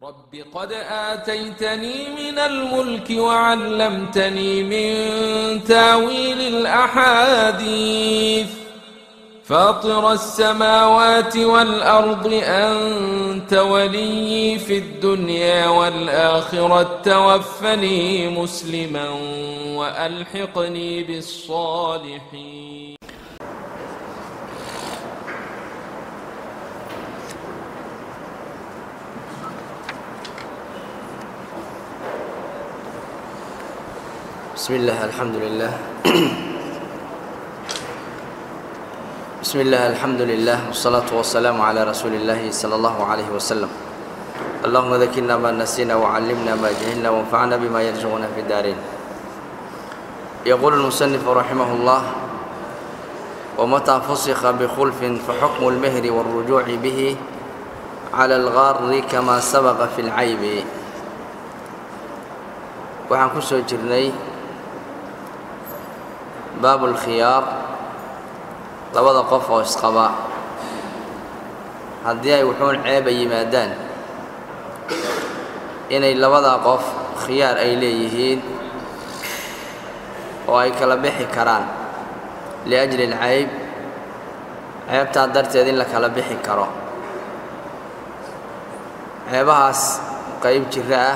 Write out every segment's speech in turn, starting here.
رب قد آتيتني من الملك وعلمتني من تاويل الأحاديث فاطر السماوات والأرض أنت ولي في الدنيا والآخرة توفني مسلما وألحقني بالصالحين بسم الله الحمد لله بسم الله الحمد لله والصلاة والسلام على رسول الله صلى الله عليه وسلم اللهم ذكرنا ما نسينا وعلمنا ما جهلنا وانفعنا بما يرزقنا في الدارين يقول المصنف رحمه الله ومتى فسخ بخلف فحكم المهر والرجوع به على الغار كما سبق في العيب waxaan ku soo jirnay baabulkhiyaar labada qof oo isqaba haddii ay wuxuun ceeba yimaadaan inay labada qof khiyaar ay leeyihiin oo ay kala bixi karaan liajli alcayb ceebtaa darteed in la kala bixi karo ceebahaas qayb jiro ah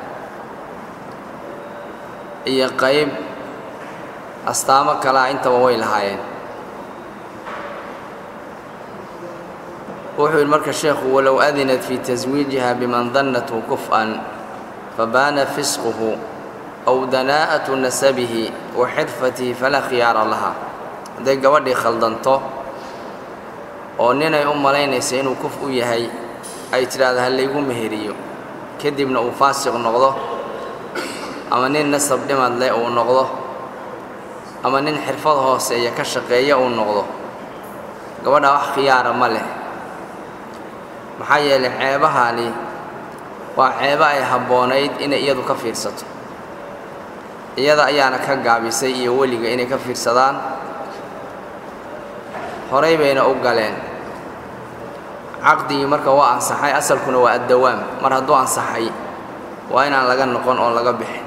iyo qayb astaamo kalea intaba way lahaayeen wuxuu yidhi marka sheekhu walow adinat fii taswiijiha biman dannathu kuf'an fabaana fisquhu aw danaa'atu nasabihi wa xirfatihi falaa khiyaara laha hadday gabadhii khaldanto oo ninay u malaynaysa inuu kuf u yahay ay tidhaahdo ha laygu meheriyo kadibna uu faasiq noqdo ama nin nasab dhimad leh uu noqdo ama nin xirfad hooseeya ka shaqeeya uu noqdo gabadhaa wax khiyaara ma leh maxaa yeelay ceebahani waa ceebo ay habboonayd inay iyadu ka fiirsato iyada ayaana ka gaabisay iyo weliga inay ka fiirsadaan horay bayna u galeen caqdigii marka waa ansaxay asalkuna waa addawaam mar hadduu ansaxay waa inaan laga noqon oo laga bixin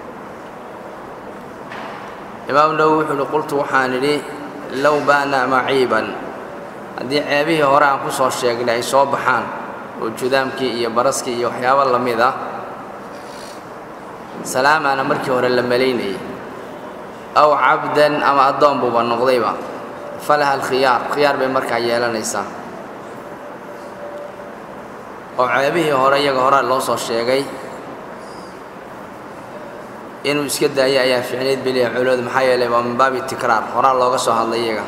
imaam nawowi wuxuu uhi qultu waxaan idhi low baana maciiban haddii ceebihii hore aan ku soo sheegnay ay soo baxaan oo judaamkii iyo baraskii iyo waxyaabo la mid ah salaamaana markii hore la malaynayay aw cabdan ama addoon buuba noqdayba falaha alkhiyaar khiyaar bay markaa yeelanaysaa oo ceebihii hore iyaga hore loo soo sheegay inuu iska daayo ayaa ficnayd beliya culooda maxaa yeelay waa min baabi tikraar horaa looga soo hadlay iyaga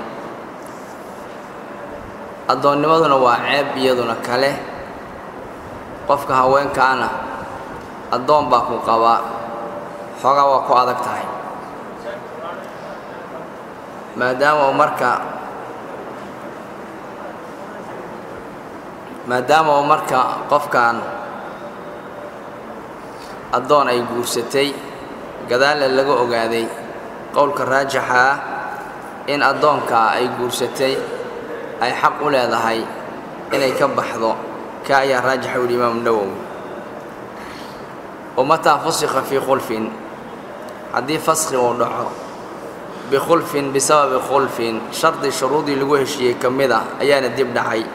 addoonnimaduna waa ceeb iyaduna kale qofka haweenkaana addoon baa ku qabaa xoogaa waa ku adag tahay maadaama uu marka maadaama uu marka qofkan addoon ay guursatay gadaalla laga ogaaday qowlka raajixa ah in addoonkaa ay guursatay ay xaq u leedahay inay ka baxdo ka ayaa raajixa u yihi imaamu nawowi wamataa fusikha fii khulfin haddii faskhi uu dhaco bikhulfin bisababi khulfin shardi shuruudii lagu heshiiyey ka mid ah ayaana dib dhacay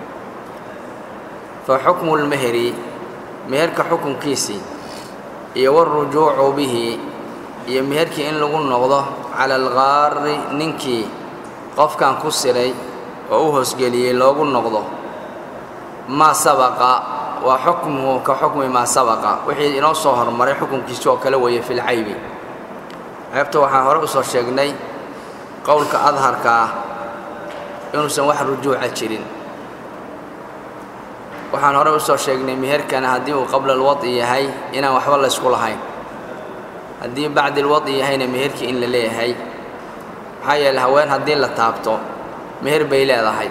fa xukmu lmeheri meherka xukunkiisii iyo warujuucu bihi iyo meherkii in lagu noqdo cala algaari ninkii qofkan ku siray oo u hoosgeliyey loogu noqdo maa sabaqa waa xukmuhu ka xukmi maa sabaqa wixii inoo soo hormaray xukunkiisi oo kale weeye filcaybi ceebta waxaan hore u soo sheegnay qowlka adharka ah inuusan wax rujuuca jirin waxaan hore u soo sheegnay meherkana haddii uu qabla alwad'i yahay inaan waxba laysku lahayn haddii bacdi alwad'i yahayna meherkii in la leeyahay maxaa yeele haween haddii la taabto meher bay leedahay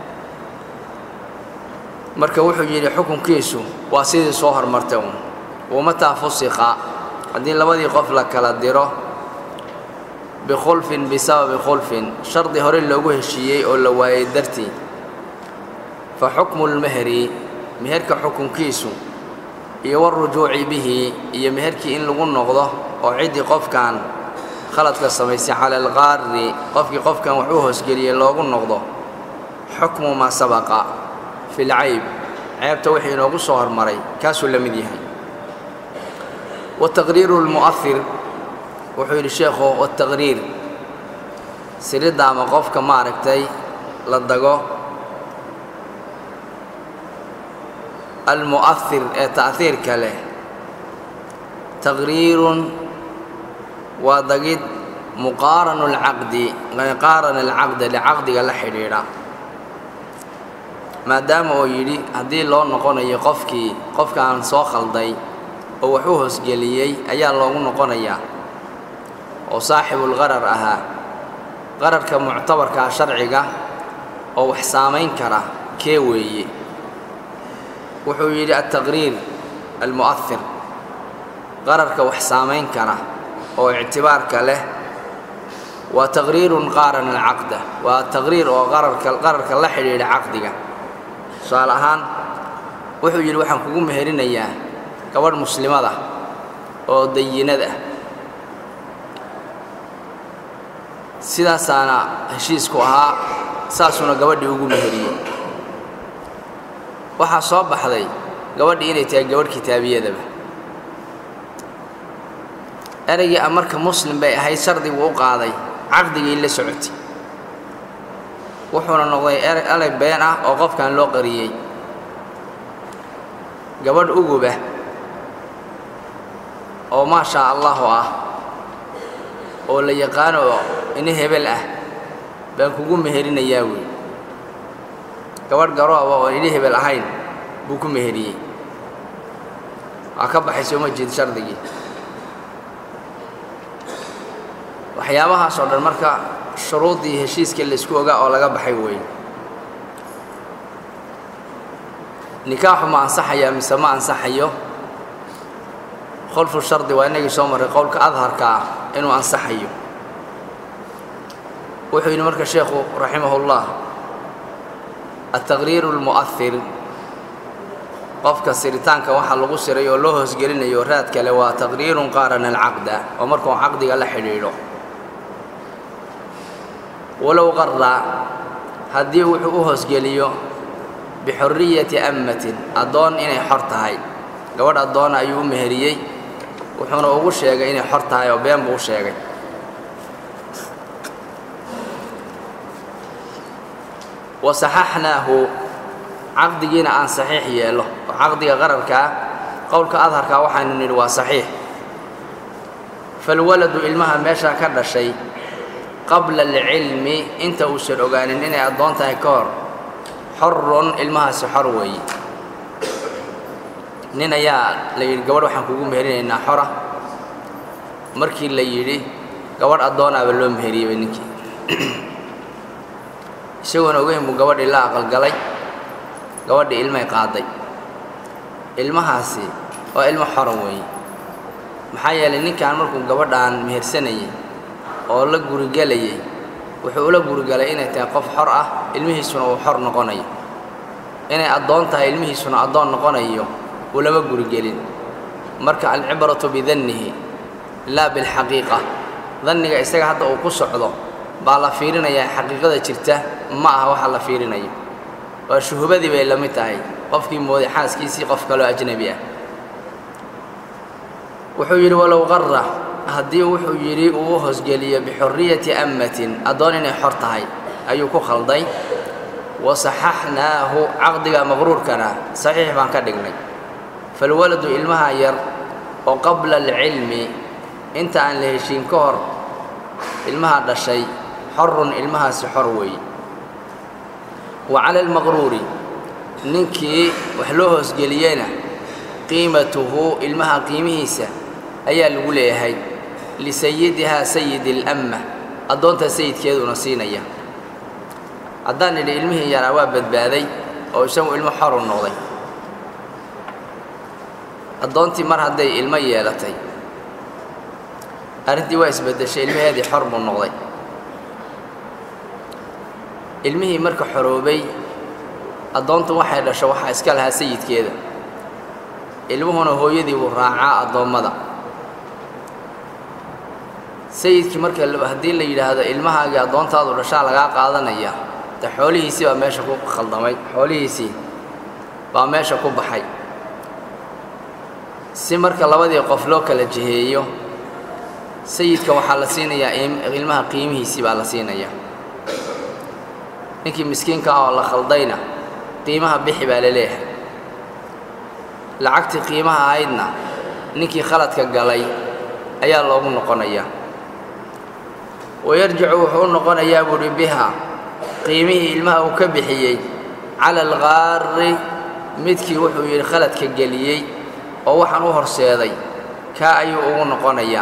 marka wuxuu yidhi xukunkiisu waa sidii soo hormartay uun wamataa fusikha haddii labadii qof la kala diro bikhulfin bisababi khulfin shardi hore loogu heshiiyey oo la waayey dartii fa xukmu lmehri meherka xukunkiisu iyo warujuuci bihi iyo meherkii in lagu noqdo oo ciddii qofkan khaladka samaysay cala alqaari qofkii qofkan wax u hoosgeliyey loogu noqdo xukmu maa sabaqa fi lcayb ceebta wixii inoogu soo hormaray kaasuu la mid yahay wataqriiru lmu'ahir wuxuu yidhi sheekhu wataqriir siridda ama qofka maaragtay la dago almu'ahir ee ta'hiirka leh taqriirun waa dagid muqaaranu lcaqdi qaarana alcaqda licaqdiga la xidhiidha maadaama uu yidhi haddii loo noqonayo qofkii qofkaan soo khalday oo wax u hoosgeliyey ayaa loogu noqonayaa oo saaxibulqarar ahaa qararka muctabarkaa sharciga oo wax saamayn kara kee weeye wuxuu yidhi altaqriir almu'ahir qararka wax saamayn kara oo ictibaarka leh waa taqriirun qaarana alcaqda waa taqriir oo qararka qararka la xidhiidha caqdiga tusaale ahaan wuxuu yidhi waxaan kugu meherinayaa gabadh muslimada oo dayinad ah sidaasaana heshiisku ahaa saasuuna gabadhii ugu meheriyey waxaa soo baxday gabadhii inay tahay gabadh kitaabiyadaba ereygii a marka muslim bay ahayd shardigu u qaaday caqdigii la socotay wuxuuna noqday erey been ah oo qofkan loo qariyey gabadh uguba oo maashaa allahu ah oo la yaqaano oo ina hebel ah baan kugu meherinayaa wey gabadh garooba oo ina hebel ahayn buu ku meheriyey waa ka baxay sooma jeed shardigii waxyaabahaas oo dhan marka shuruuddii heshiiska laysku ogaa oo laga baxay weeye nikaaxu ma ansaxayaa mise ma ansaxayo khulfu shardi waa inagii soo marray qowlka adharka ah inuu ansaxayo wuxuu yidhi marka sheekhu raximahullah altaqriiru almu'ahir qofka siritaanka waxaa lagu siray oo loo hoosgelinayo raad kale waa taqriirun qaarana alcaqda oo markuu caqdiga la xidhiidho walow qarra haddii wuxuu u hoosgeliyo bixurriyati ammatin addoon inay xor tahay gabadh addoona ayuu u meheriyey wuxuuna ugu sheegay inay xor tahay oo been buu u sheegay wa saxaxnaahu caqdigiina aan saxiix yeelo oo caqdiga qararkaa qowlka adharkaa waxaanu nidhi waa saxiix falwaladu ilmaha meeshaa ka dhashay qabla alcilmi inta uusan ogaanin inay addoon tahay ka hor xorun ilmahaasi xor weeye nin ayaa la yidhi gabadh waxaan kugu meherinaynaa xora markii la yidhi gabadh addoonaaba loo meheriyeyba ninkii isagoona ogeyn buu gabadhii la aqalgalay gabadhii ilmay qaaday ilmahaasi waa ilmo xora weeye maxaa yeelay ninkan markuu gabadhaan mehersanayay oo la gurigelayay wuxuu ula gurigalay inay tahay qof xor ah ilmihiisuna uu xor noqonayo inay addoon tahay ilmihiisuna addoon noqonayo uu lama gurigelin marka alcibratu bidannihi laa bilxaqiiqa danniga isaga hadda uu ku socdo baa la fiirinayaa xaqiiqada jirta ma aha waxa la fiirinayo waa shuhubadii bay la mid tahay qofkii mooday xaaskiisii qof kaloo ajnebi ah wuxuu yidhi walow qarra haddii wuxuu yidhi uu u hoosgeliyo bixurriyati ammatin addoon inay xor tahay ayuu ku khalday wa saxaxnaahu caqdiga maqruurkana saxiix baan ka dhignay falwaladu ilmaha yar oo qabla alcilmi inta aan la heshiin ka hor ilmaha dhashay xorun ilmahaasi xor weeye wa cala almaqruuri ninkii wax loo hoosgeliyeyna qiimatuhu ilmaha qiimihiisa ayaa lagu leeyahay lisayidihaa sayidi اlamma addoontaa sayidkeeduna siinaya haddaan idhi ilmihii yaraa waa badbaaday oo isagu ilmo xoru noqday addoontii mar hadday ilmo yeelatay arrintii waa isbeddeshay ilmaheedii xor buu noqday ilmihii marka xoroobay addoontu waxay dhasho waxaa iska lahaa sayidkeeda ilmuhuna hooyadii buu raacaa addoommada sayidkii marka haddii la yidhaahdo ilmahaagii addoontaadu dhashaa lagaa qaadanaya de xoolihiisii baa meesha ku khaldamay xoolihiisii baa meesha ku baxay si marka labadii qof loo kala jiheeyo sayidka waxaa la siinayaa ilmaha qiimihiisii baa la siinayaa ninkii miskiinka ah oo la khaldayna qiimaha bixi baa la leeyahay lacagtii qiimaha ahaydna ninkii khaladka galay ayaa loogu noqonayaa wayarjicu wuxuu u noqonayaa buuhi biha qiimihii ilmaha uu ka bixiyey cala alqaari midkii wuxuu yidhi khaladka geliyey oo waxaan u horseeday kaa ayuu ugu noqonayaa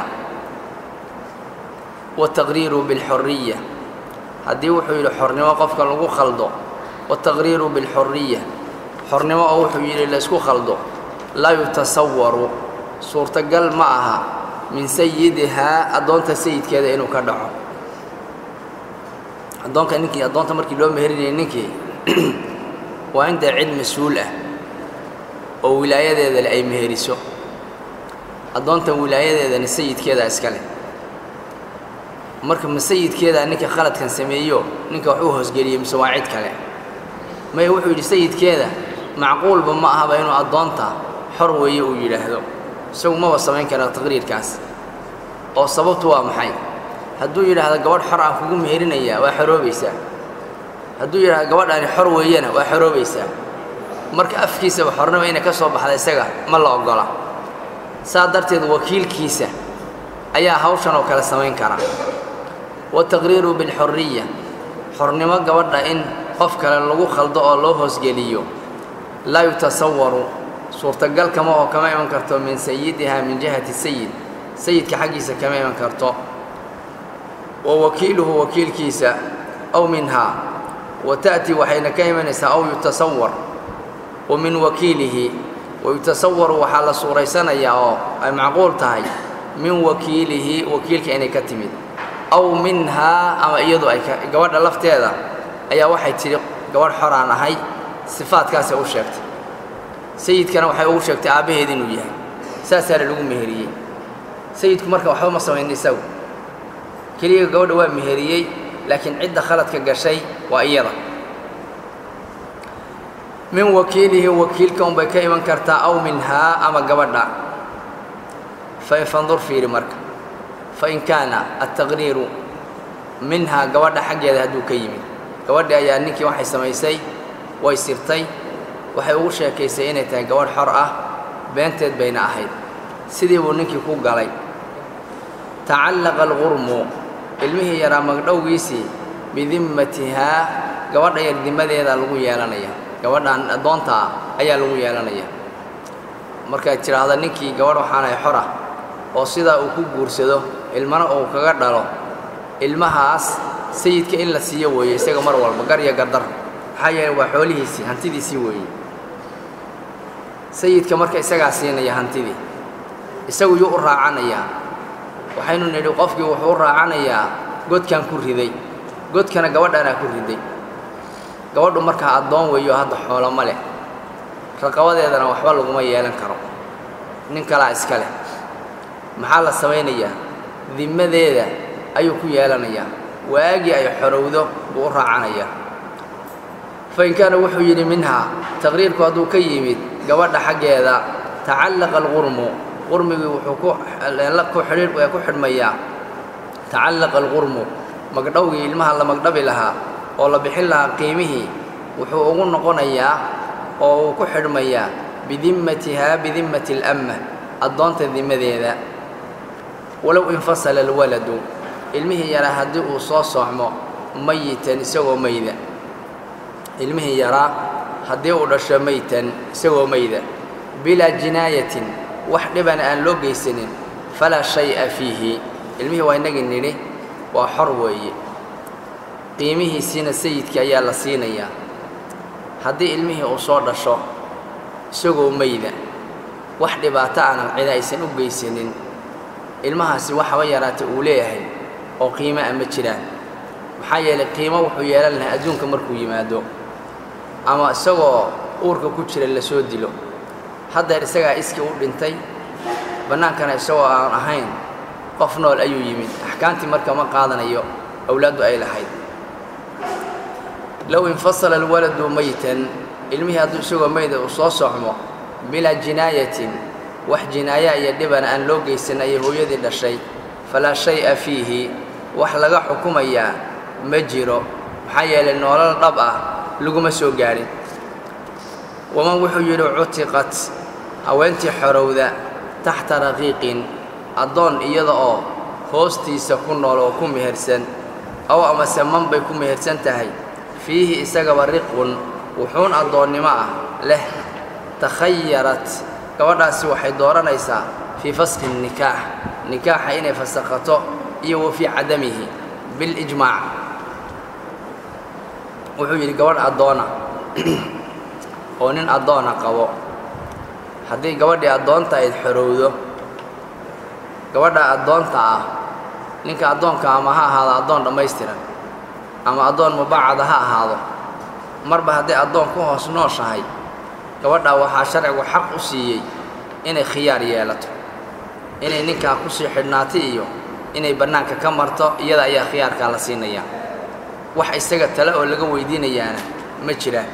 wataqriiru bilxuriya haddii wuxuu yidhi xornimo qofka lagu khaldo wataqriiru bilxuriya xornimo oo wuxuu yidhi laysku khaldo laa yutasawaru suurtagal ma aha min sayidihaa addoonta sayidkeeda inuu ka dhaco addoonka ninkii addoonta markii loo meherinayay ninkii waa in dee cid mas-uul ah oo wilaayadeedale ay meheriso addoontan wilaayadeedana sayidkeedaa iska leh marka ma sayidkeedaa ninka khaladkan sameeyo ninka wax uu hoosgeliyey mise waa cid kale maya wuxuu yidhi sayidkeeda macquulba ma ahaba inuu addoonta xor weeye uu yidhaahdo isagu maba samayn karaa taqriirkaas oo sababtu waa maxay hadduu yidhaahdo gabadh xor aan kugu meherinayaa waa xoroobaysaa hadduu yidhahdo gabadhaani xor weeyana waa xoroobaysaa marka afkiisaba xornimo inay ka soo baxda isaga ma la oggola saa darteed wakiilkiisa ayaa hawshan oo kale samayn kara wataqriiru bilxuriya xornimo gabadha in qof kale lagu khaldo oo loo hoosgeliyo laa yutasawaru suurtagal kama oo kama iman karto min sayidihaa min jihati sayid sayidka xaggiisa kama iman karto wa wakiiluhu wakiilkiisa aw minhaa wa ta'tii waxayna ka imanaysaa aw yutasawar wa min wakiilihi wa yutasawaru waxaa la suuraysanayaa oo ay macquul tahay min wakiilihi wakiilka inay ka timid aw minhaa ama iyadu ay gabadha lafteeda ayaa waxay tidhi gabadh xoraan ahay sifaadkaasay u sheegtay sayidkana waxay ugu sheegtay aabbaheed inuu yahay saasaana lagu meheriyey sayidku marka waxba ma samayn isagu keliya gabadha waa meheriyey laakiin cidda khaladka gashay waa iyada min wakiilihi wakiilka unbay ka iman kartaa aw minhaa ama gabadha fain fandur fiiri marka fain kaana altaqriiru minhaa gabadha xaggeeda hadduu ka yimid gabadhi ayaa ninkii waxay samaysay way sirtay waxay ugu sheekaysay inay tahay gabadh xor ah beenteed bayna ahayd sidii buu ninkii ku galay tacallaqa alqurmu ilmihii yaraa magdhowgiisii bidimmatihaa gabadha yar dimadeeda lagu yeelanaya gabadhan addoonta ah ayaa lagu yeelanaya markaad tidhaahda ninkii gabadh waxaanahay xor ah oo sidaa uu ku guursado ilmana uu kaga dhalo ilmahaas sayidka in la siiyo weeye isaga mar walba gar iyo gardar maxaa yeele waa xoolihiisii hantidiisii weeye sayidka marka isagaa siinaya hantidii isagu yuu u raacanayaa waxaynu nidhi qofkii wuxuu u raacanayaa godkan ku riday godkana gabadhanaa ku riday gabadhu markaa addoon weeyo hadda xoolo ma leh raqabadeedana waxba laguma yeelan karo nin kalaa iska leh maxaa la samaynayaa dimmadeeda ayuu ku yeelanayaa waagii ay xorowdo buu u raacanayaa fain kaana wuxuu yidhi minhaa taqriirku hadduu ka yimid gabadha xaggeeda tacallaqa alqurmu qurmigii wuxuu ku ku xidhiir ku xidhmayaa tacallaqa alqurmu magdhowgii ilmaha la magdhabi lahaa oo la bixin lahaa qiimihii wuxuu ugu noqonayaa oo uu ku xidhmayaa bidimmatihaa bidimmati alamma addoonta dimmadeeda walow infasala alwaladu ilmihii yaraa haddii uu soo soocmo mayitan isagoo mayda ilmihii yaraa haddii uu dhasho maytan isagoo mayda bilaa jinaayatin wax dhibana aan loo geysanin falaa shay'a fiihi ilmihii waa innagii nidhi waa xor weeye qiimihiisiina sayidka ayaa la siinayaa haddii ilmihii uu soo dhasho isagoo mayda wax dhibaato aanan cida aysan u geysanin ilmahaasi waxaba yaraata uu leeyahay oo qiimo a ma jiraan maxaa yeelay qiimo wuxuu yeelan lahaa adduunka markuu yimaado ama isagoo uurka ku jira lasoo dilo haddeer isagaa iskii u dhintay bannaankana isagoo aan ahayn qof nool ayuu yimid axkaamtii marka ma qaadanayo awlaaddu ay lahayd low infasala alwaladu maytan ilmihii hadduu isagoo mayda uu soo socmo bilaa jinaayatin wax jinaaya iyo dhibana aan loo geysan ayay hooyadii dhashay falaa shay-a fiihi wax laga xukumayaa ma jiro maxaa yeelay noolal dhab ah laguma soo gaadhin waman wuxuu yidhi cutiqat haweentii xorowda taxta raqiiqin addoon iyada oo hoostiisa ku nool oo ku mehersan aw amase man bay ku mehersan tahay fiihi isagaba riqun wuxuun addoonnimo ah leh takhayarat gabadhaasi waxay dooranaysaa fii faskhi nikaax nikaaxa inay fasakhato iyo wa fii cadamihi bilijmaac wuxuu yidhi gabadh addoona oo nin addoona qabo haddii gabadhii addoonta ayd xorowdo gabadha addoonta ah ninka addoonka ama ha ahaado addoon dhammaystiran ama addoon mubacada ha ahaado marba hadday addoon ku hoos nooshahay gabadhaa waxaa sharcigu xaq u siiyey inay khiyaar yeelato inay ninkaa ku sii xidhnaata iyo inay bannaanka ka marto iyada ayaa khiyaarkaa la siinayaa wax isaga tale oo laga weydiinayaana ma jiraan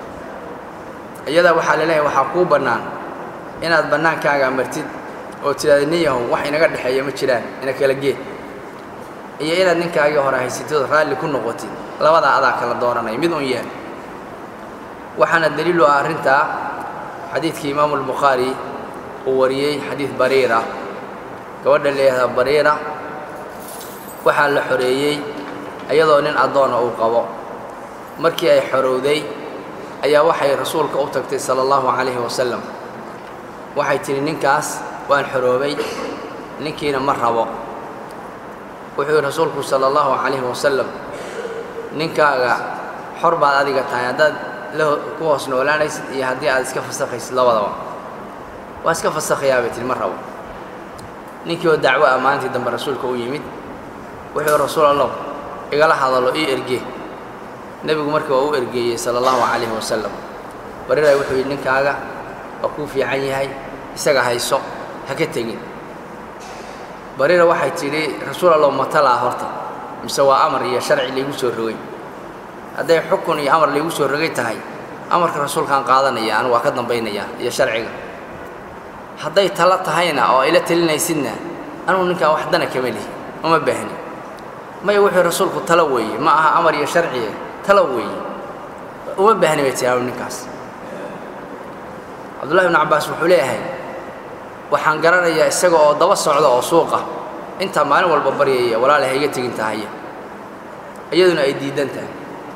iyadaa waxaa laleeyahay waxaa kuu bannaan inaad bannaankaaga martid oo tidhaada nin yahow wax inaga dhexeeya ma jiraan ina kala geed iyo inaad ninkaagii hore haysatid raalli ku noqotid labadaa adaa kala dooranaya mid un yahay waxaana daliilu ah arrintaa xadiidkii imaamu albukhaari uu wariyey xadiid bariira gabadha leeyahaa bariira waxaa la xoreeyey iyadoo nin addoona uu qabo markii ay xorowday ayaa waxay rasuulka u tagtay sala allahu calayhi wasalam waxay tidhi ninkaas waan xoroobay ninkiina ma rabo wuxuu yidhi rasuulku sala allahu calayhi wasalam ninkaaga xor baad adiga tahay haddaad la ku hoos noolaanaysid iyo haddii aad iska fasakhaysid labadaba waa iska fasakhayaa bay tihi ma rabo ninkii oo dacwo ah maalintii dambe rasuulka u yimid wuxuu rasuul allah igala hadalo ii erge nebigu marka waa u ergeeyey sala allahu calayhi wasalam bariray wuxuu yidhi ninkaaga waa kuu fiican yahay isaga hayso ha ka tegin bariira waxay tidhi rasuul allah matalaa horta mise waa amar iyo sharci laygu soo rogay hadday xukun iyo amar laygu soo rogay tahay amarka rasuulkaan qaadanaya anu waa ka dambaynayaa iyo sharciga hadday talo tahayna oo ila telinaysidna anugu ninkaa wax dana kama lihi uma baahni maya wuxuu rasuulku talo weeye ma aha amar iyo sharciye talo weeye uma baahni bay tihi anu ninkaas cabdullahi ibnu cabbaas wuxuu leeyahay waxaan garanayaa isaga oo daba socda oo suuqa intaa maalin walba baryaya walaala hayga tegin tahaya iyaduna ay diidan tahay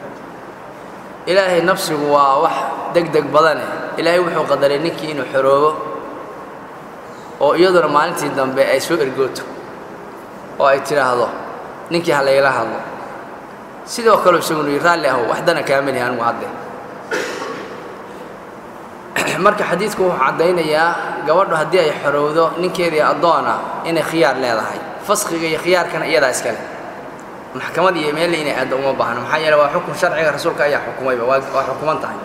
ilaahay nafsigu waa wax deg deg badane ilaahay wuxuu qadaray ninkii inuu xoroobo oo iyaduna maalintii dambe ay soo ergooto oo ay tidhaahdo ninkii ha laygala hadlo sidoo kaleu isagunu yidhi raalli ahow wax dana kaama lihi anigu hadde marka xadiidku wuxuu caddaynayaa gabadhu haddii ay xorowdo ninkeedii addoona inay khiyaar leedahay faskhiga iyo khiyaarkana iyadaa iskale maxkamad iyo meelle inay aaddo uma baahno maxaa yeele waa xukun sharciga rasuulka ayaa xukumayba waa waa xukuman tahay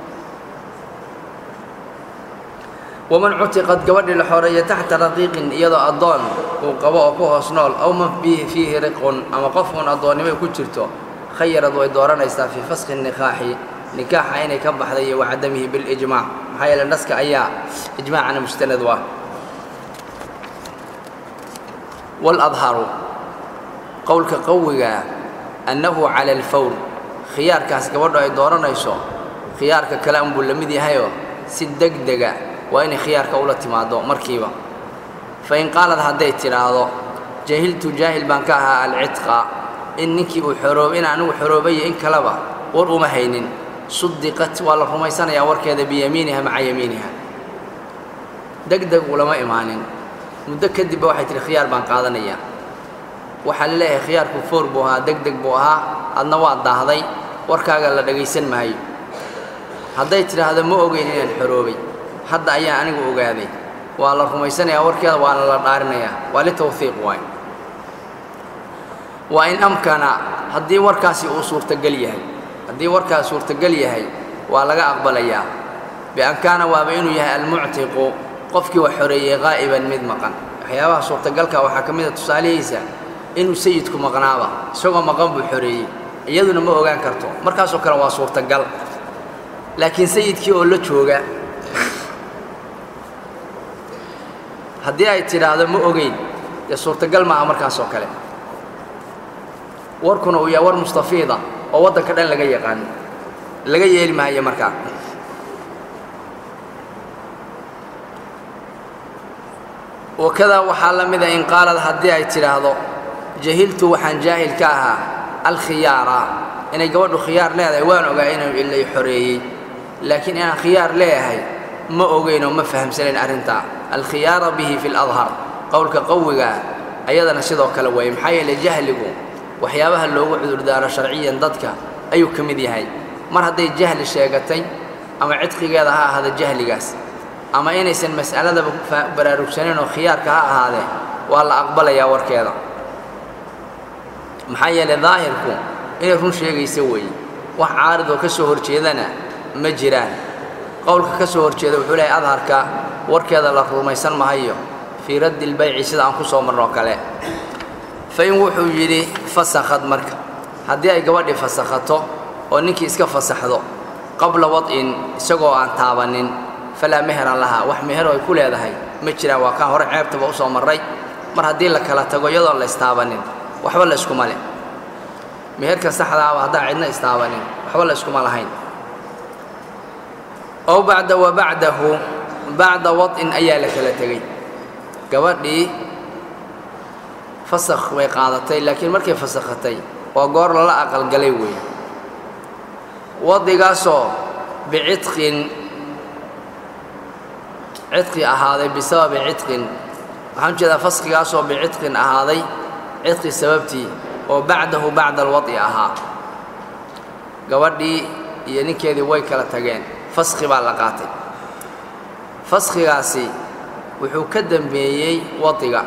waman cutiqad gabadhii la xoreeya taxta raqiiqin iyadoo addoon uu qabo oo ku hoos nool aw man bihi fiihi riqun ama qof uun addoonnimo ku jirto khayarad way dooranaysaa fii faskhi nikaaxi nikaaxa inay ka baxday iyo wacadamihi bilijmaac maxaa yeele naska ayaa ijmaacana mustanad u ah waladharu qowlka qawigaa annahu cala alfawr khiyaarkaas gabadhu ay dooranayso khiyaarka kale unbuu la mid yahayoo si deg dega waa inay khiyaarka ula timaaddo markiiba fa in qaalad hadday tidhaahdo jahiltu jaahil baan ka ahaa alcidqa in ninkii uu xoroob in anigu xoroobayo in kaleba war uma haynin sudiqat waa la rumaysanayaa warkeeda biyamiiniha maca yamiiniha deg deg ulama imaanin muddo kadibba waxay tihi khiyaar baan qaadanayaa waxaa la leeyahay khiyaarku foor buu ahaa deg deg buu ahaa adna waa daahday warkaaga la dhagaysan maayo hadday tidhaahdo ma ogeyn inaan xoroobay hadda ayaan anigu ogaaday waa la rumaysanayaa warkeeda waana la dhaarinayaa waa litawhiiq waay waa in amkana haddii warkaasi uu suurtagal yahay haddii warkaas suurtagal yahay waa laga aqbalayaa bian kaana waaba inuu yahay almuctiqu qofkii wax xoreeyey qaa'iban mid maqan waxyaabaha suurtagalka waxaa ka mid a tusaalihiisa inuu sayidku maqnaaba isagoo maqan buu xoreeyey iyaduna ma ogaan karto markaasoo kale waa suurtagal laakiin sayidkii oo la jooga haddii ay tidhaahdo ma ogeyn dee suurtagal maaha markaasoo kale warkuna uu yahay war mustafiida oo waddanka dhan laga yaqaano laga yeeli maayo markaa wakadaa waxaa la mida in qaalad haddii ay tidhaahdo jahiltu waxaan jaahil ka ahaa alkhiyaara inay gabadhu khiyaar leedahay waan ogaa inuu ilay xoreeyey laakiin inaan khiyaar leeyahay ma ogeyn oo ma fahamsanayn arrintaa alkhiyaara bihi fi ladhar qowlka qawigaa ayadana sidoo kale weeye maxaa yeelay jahligu waxyaabaha loogu cudurdaaro sharciyan dadka ayuu ka mid yahay mar hadday jahli sheegatay ama cidqigeeda ha ahaada jahligaas ama inaysan mas'aladaba baraarugsanayn oo khiyaarka ha ahaadee waa la aqbalayaa warkeeda maxaa yeelay daahirku inay run sheegaysa weeye wax caarid oo ka soo horjeedana ma jiraan qowlka ka soo horjeeda wuxuu leehay adharka warkeeda la rumaysan mahayo fii raddi lbayci sida aan ku soo marnoo kale fa in wuxuu yidhi fasakhad marka haddii ay gabadhii fasakhato oo ninkii iska fasaxdo qabla wad'in isagoo aan taabannin falaa meheran lahaa wax meheroo ay ku leedahay ma jiraan waa kaan hore ceebtaba u soo marray mar haddii la kala tago iyadoon la istaabannin waxba la iskuma leh meherka saxdaaba haddaan cidna istaabanin waxba la iskuma lahayn ow bacda wa bacdahu bacda wad'in ayaa la kala tegey gabadhii fasakh bay qaadatay laakiin markay fasakhatay waa goor lala aqalgalay weeye wadigaasoo bicitqin cidqi ahaaday bisababi cidqin waxaan ujeedaa faskhigaasoo bicitqin ahaaday cidqi sababtii oo bacdahu bacda alwad'i ahaa gabadhii iyo ninkeedii way kala tageen faskhi baa la qaatay faskhigaasi wuxuu ka dembeeyey wadiga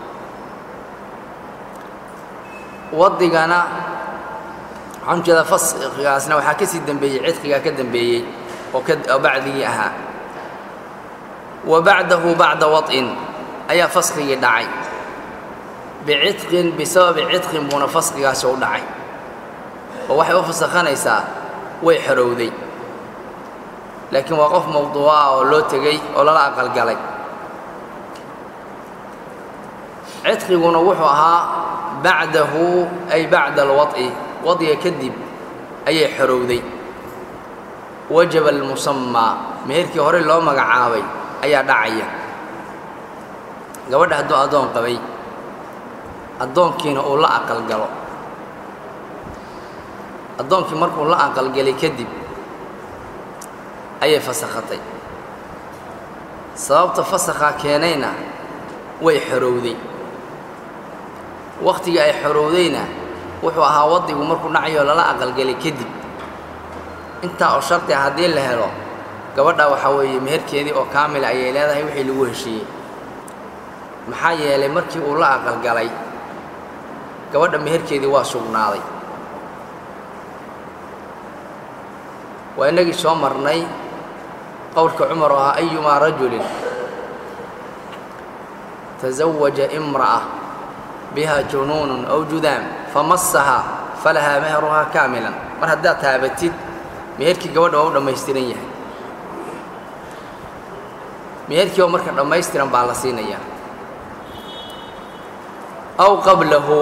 wadigana waxaan ujeedaa faskhigaasna waxaa ka sii dembeeyey cidqigaa ka dembeeyey oo oo bacdigii ahaa wa bacdahu bacda wad'in ayaa faskigii dhacay bicitqin bisababi cidqin buuna faskigaasi u dhacay oo waxay u fasakhanaysaa way xorowday laakiin waa qof mawduuca ah oo loo tegey oo lala aqalgalay cidqiguna wuxuu ahaa bacdahu ay bacda alwad'i wad'iga kadib ayay xorowday wajaba almusamaa meherkii hore loo magacaabay ayaa dhacaya gabadha hadduu addoon qabay addoonkiina uu la aqalgalo addoonkii markuu la aqalgelay kadib ayay fasakhatay sababta fasakhaa keenayna way xorowday wakhtigii ay xorowdayna wuxuu ahaa waddigu markuu dhacayoo lala aqalgelay kadib intaa oo shardi ah haddii la helo gabadha waxaa weeye meherkeedii oo kaamila ayay leedahay wixii lagu heshiiyey maxaa yeelay markii uu la aqalgalay gabadha meherkeedii waa sugnaaday waa innagii soo marnay qowlka cumar oo ahaa ayumaa rajulin tasawaja imra'a biha junuunun aw judaam famassahaa falahaa meheruhaa kaamilan mar haddaad taabatid meherkii gabadha waa u dhammaystiran yahay meherkii oo marka dhammaystiran baa la siinayaa aw qablahu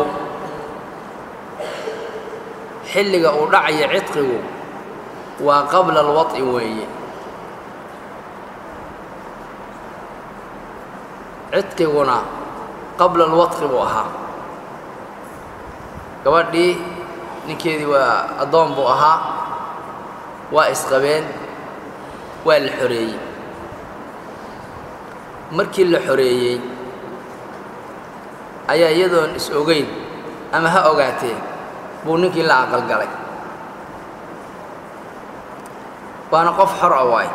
xilliga uu dhacaya cidqigu waa qabla alwad'i weeye cidqiguna qabla alwadqi buu ahaa gabadhii ninkeedii waa addoon buu ahaa waa isqabeen waa la xoreeyey markii la xoreeyey ayaa iyadoon is ogeyn ama ha ogaatee buu ninkii la aqalgalay waana qof xor a waay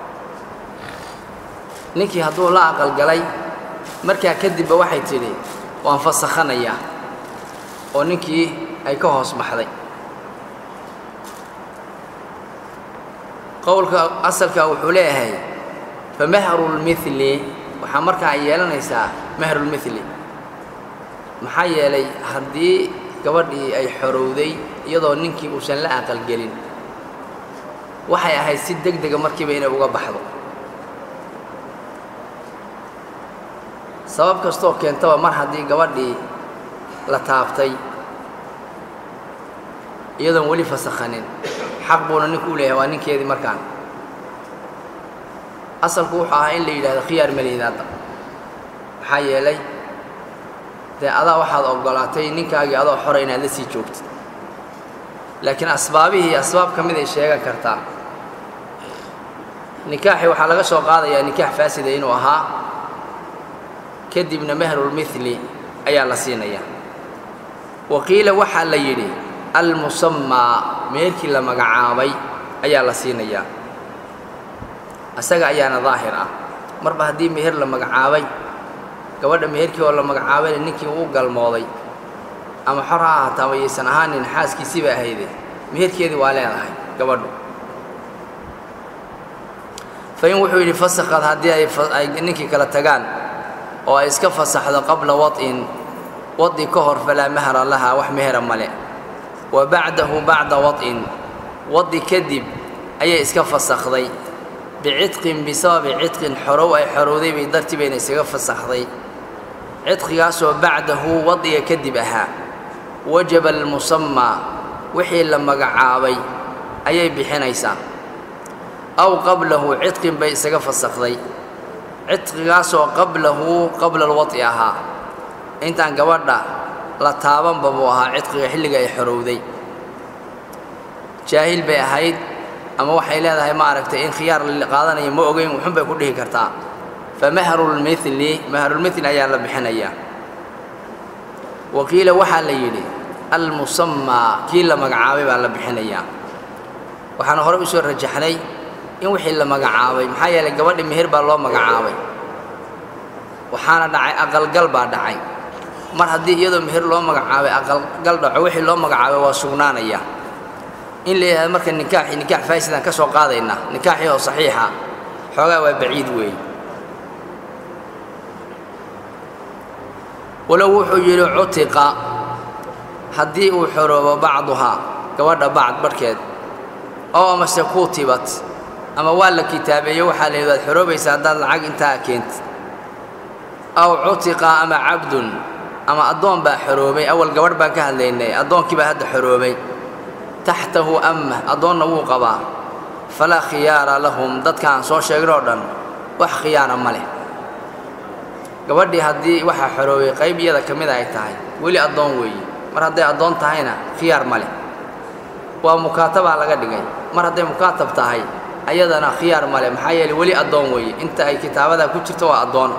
ninkii hadduu la aqalgalay markaa kadibba waxay tidhi waan fasakhanayaa oo ninkii ay ka hoos baxday qowlka asalka wuxuu leeyahay fa mahrulmili waxaa markaa yeelanaysaa mahrulmili maxaa yeelay haddii gabadhii ay xorowday iyadoo ninkii uusan la aqalgelin waxay ahayd si deg dega markiiba inay uga baxdo sabab kastoo keentaba mar haddii gabadhii la taabtay iyadoon weli fasakhanin xaq buuna ninku u leeyahay waa ninkeedii markaan asalku wuxuu ahaa in la yidhahdo khiyaar malihid hadda maxaa yeelay dee adaa waxaad oggolaatay ninkaagii adoo xora inaad la sii joogtid laakiin asbaabihii asbaab ka mid ay sheegan kartaa nikaaxii waxaa laga soo qaadayaa nikaax faasida inuu ahaa kadibna mahrulmili ayaa la siinayaa wa qiila waxaa la yidhi almusammaa meherkii la magacaabay ayaa la siinayaa isaga ayaana daahir ah marba haddii meher la magacaabay gabadha meherkii oo la magacaabayna ninkii uu galmooday ama xor ha ahaataa ama yaysan ahaanin xaaskiisii ba ahayde meherkeedii waa leedahay gabadhu fain wuxuu yidhi fasakhad haddii ay ninkii kala tagaan oo ay iska fasaxdo qabla wad'in wadi ka hor falaa mahra laha wax mehera male wa bacdahu bacda wad'in wadi kadib ayay iska fasakhday bicitqin bisababi cidqin xorow ay xorowday bay dartii bayna isaga fasakhday cidqigaasoo bacdahu wadiga kadib ahaa wajaba almusammaa wixii la magacaabay ayay bixinaysaa aw qablahu cidqin bay isaga fasakhday cidqigaasoo qablahu qabla alwad'i ahaa intaan gabadha la taabanba buu ahaa cidqiga xilliga ay xorowday jaahil bay ahayd ama waxay leedahay ma aragtay in khiyaar la qaadanayo ma ogeyn wuxun bay ku dhihi kartaa fa mahrulmili mahrulmili ayaa la bixinayaa wa qiila waxaa la yidhi almusammaa kii la magacaabay baa la bixinayaa waxaana horey u soo rajaxnay in wixii la magacaabay maxaa yeelay gabadhi meher baa loo magacaabay waxaana dhacay aqalgal baa dhacay mar haddii iyadoo meher loo magacaabay aqalgal dhaco wixii loo magacaabay waa sugnaanaya in la yidhahdo marka nikaaxii nikaax faasidaan ka soo qaadaynaa nikaaxii oo saxiixa xoogaa waa baciid weeye walow wuxuu yidhi cutiqa haddii uu xoroobo bacduhaa gabadha bacd barhkeed oo amase kutibat ama waa la kitaabeeyo waxaa la yidhi waad xoroobaysaa haddaad lacag intaa keentid aw cutiqa ama cabdun ama addoon baa xoroobay awal gabadh baan ka hadlaynay addoonkii baa hadda xoroobay taxtahu amma addoonna wuu qabaa falaa khiyaara lahum dadkaan soo sheegnoo dhan wax khiyaara ma leh gabadhii haddii waxaa xoroobay qayb iyada ka mida ay tahay weli addoon weeye mar hadday addoon tahayna khiyaar ma leh waa mukaatabaa laga dhigay mar hadday mukaatab tahay ayadana khiyaar ma leh maxaa yeeley weli addoon weeye inta ay kitaabadaa ku jirto waa addoon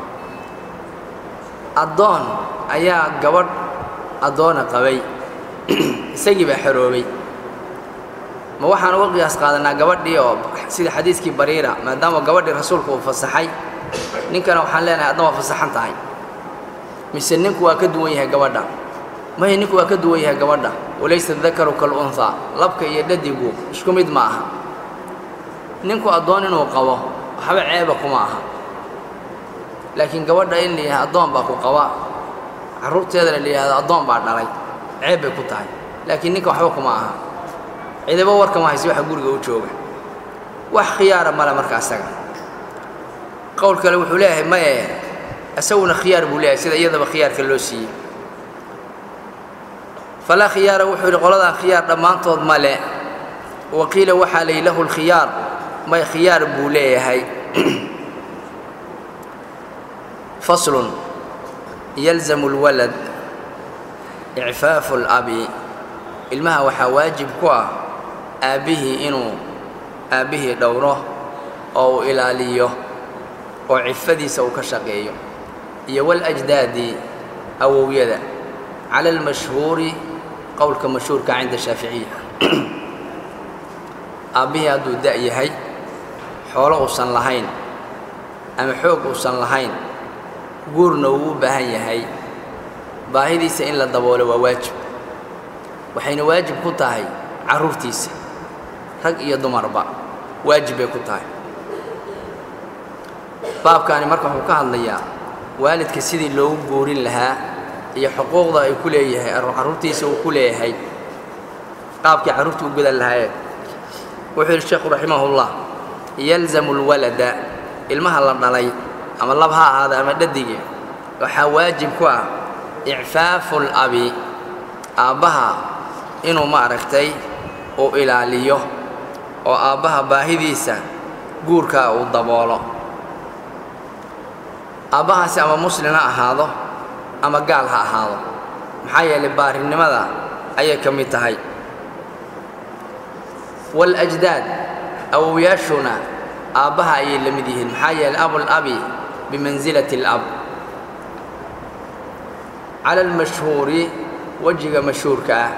addoon ayaa gabadh addoona qabay isagii baa xoroobay ma waxaan uga qiyaas qaadanaa gabadhii oo sida xadiiskii bariira maadaama gabadhii rasuulku uu fasaxay ninkana waxaan leenahay adna waa fasaxan tahay mise ninku waa ka duwan yahay gabadha maya ninku waa ka duwan yahay gabadha walaysa dakaru kalunhaa labka iyo dhadigu isku mid ma aha ninku addoon inuu qabo waxba ceeba kuma aha laakiin gabadha in la yidhahdo addoon baa ku qaba carruurteedana la yidhahdo addoon baa dhalay ceeb bay ku tahay laakiin ninka waxba kuma aha cidiba warkama hayse waxa guriga u jooga wax khiyaara male marka asaga qowl kale wuxuu leeyahay maye isaguna khiyaar buu leeyahay sida iyadaba khiyaarka loo siiyey falaa khiyaara wuxuu yidhi qoladaa khiyaar dhammaantood male wa qiila waxaa layihi lahu lkhiyaar may khiyaar buu leeyahay faslun yalzamu lwalad icfaafu labi ilmaha waxaa waajib ku ah aabbihii inuu aabbihii dhowro oo uu ilaaliyo oo cifadiisa uu ka shaqeeyo iyo waljdaadi awowyada cala almashhuuri qowlka mashhuurka cinda shaaficiya aabbihii hadduu da' yahay xoolo uusan lahayn ama xoog uusan lahayn guurna uu u baahan yahay baahidiisa in la daboolo waa waajib waxayna waajib ku tahay carruurtiisa rag iyo dumarba waajib bay ku tahay baabkaani marka wuxuu ka hadlayaa waalidka sidii loogu guurin lahaa iyo xuquuqda ay ku leeyahay carruurtiisa uu ku leeyahay qaabkii carruurta u gudan lahaayeen wuxuu yidhi sheekhu raximahullah yalzamu lwalada ilmaha la dhalay ama lab ha ahaada ama dhadige waxaa waajib ku ah icfaafu labi aabbaha inuu maaragtay uu ilaaliyo oo aabbaha baahidiisa guurkaa uu daboolo aabbahaasi ama muslin ha ahaado ama gaal ha ahaado maxaa yeelay baarinimada ayay ka mid tahay waاlajdaad awowyaashuna aabbaha ayay la mid yihiin maxaa yeelay abulabi bimansilati اlab cala almashhuuri wejiga mashhuurka ah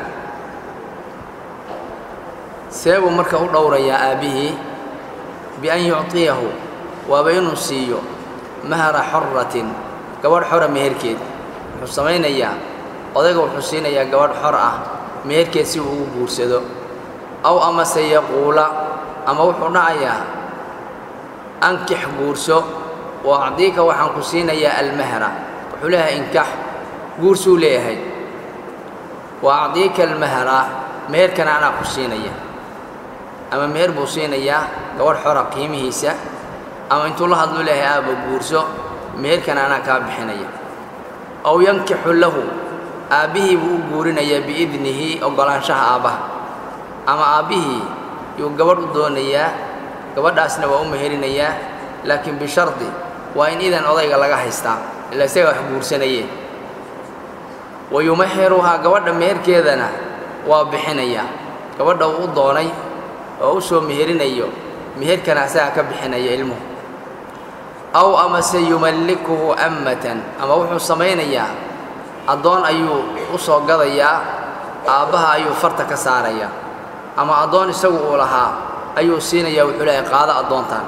see buu marka u dhowrayaa aabbihii bian yucطiyahu waaba inuu siiyo mahra xoratin gabadh xora meherkeed wuxuu samaynayaa odayga wuxuu siinayaa gabadh xor ah meherkeed si uu ugu guursado aw amase yaquula ama wuxuu dhacayaa ankix guurso wa acdiika waxaan ku siinayaa almahra wuxuu leeyahay inkax guursuu leeyahay wa acdiika almahra meherkana anaa ku siinaya ama meher buu siinayaa gabadh xora qiimihiisa ama intuu la hadlu leeyahay aabba guurso meherkana anaa kaa bixinaya aw yankixu lahu aabbihii buu u guurinayaa biidnihi oggolaanshaha aabbaha ama aabbihii yuu gabadh u doonayaa gabadhaasna waa u meherinayaa laakiin bishardi waa in idan odayga laga haystaa ila isaga wax guursanayeen wa yumaxiruhaa gabadha meherkeedana waa bixinayaa gabadha uu u doonay oo u soo meherinayo meherkana asagaa ka bixinaya ilmuhu aw amase yumallikuhu ammatan ama wuxuu samaynayaa addoon ayuu u soo gadayaa aabbaha ayuu farta ka saarayaa ama addoon isagu uu lahaa ayuu siinayaa wuxuu leeyahay qaado addoontan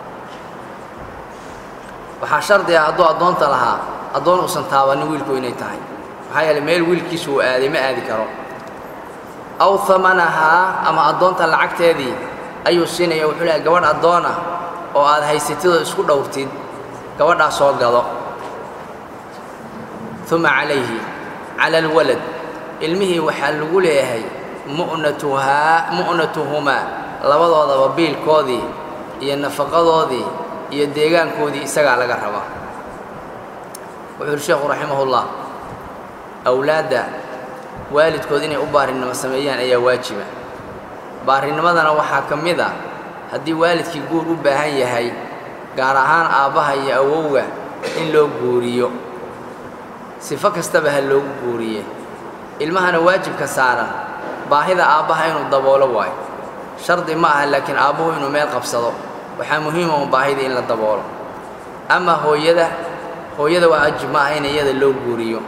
waxaa shardi ah hadduu addoonta lahaa addoon uusan taabannin wiilku inay tahay maxaa yeeley meel wiilkiisu uu aaday ma aadi karo aw hamanahaa ama addoonta lacagteedii ayuu siinaya wuxuu leeyahay gabadh addoona oo aad haysatidoo isku dhowrtid gabadhaa soo gado uma calayhi cala alwalad ilmihii waxaa lagu leeyahay mu'natuhaa mu'natuhumaa labadoodaba biilkoodii iyo nafaqadoodii iyo deegaankoodii isagaa laga rabaa wuxuu uhi sheekhu raximahullah awlaadda waalidkood inay u baarinimo sameeyaan ayaa waajiba baarinimadana waxaa ka mid ah haddii waalidkii guur u baahan yahay gaar ahaan aabbaha iyo awowga in loo guuriyo sifo kastaba ha loogu guuriye ilmahana waajibka saaran baahida aabbaha inuu daboolo waayo shardi ma aha laakiin aabbuhu inuu meel qabsado waxaa muhiima un baahida in la daboolo ama hooyada hooyada waa ajib ma aha in iyada loo guuriyo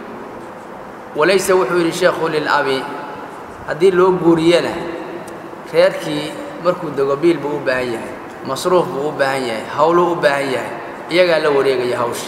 walayse wuxuu yidhi sheekhu lilabi haddii loo guuriyana reerkii markuu dego biil buu u baahan yahay masruuf buu u baahan yahay howluu u baahan yahay iyagaa la wareegaya hawsha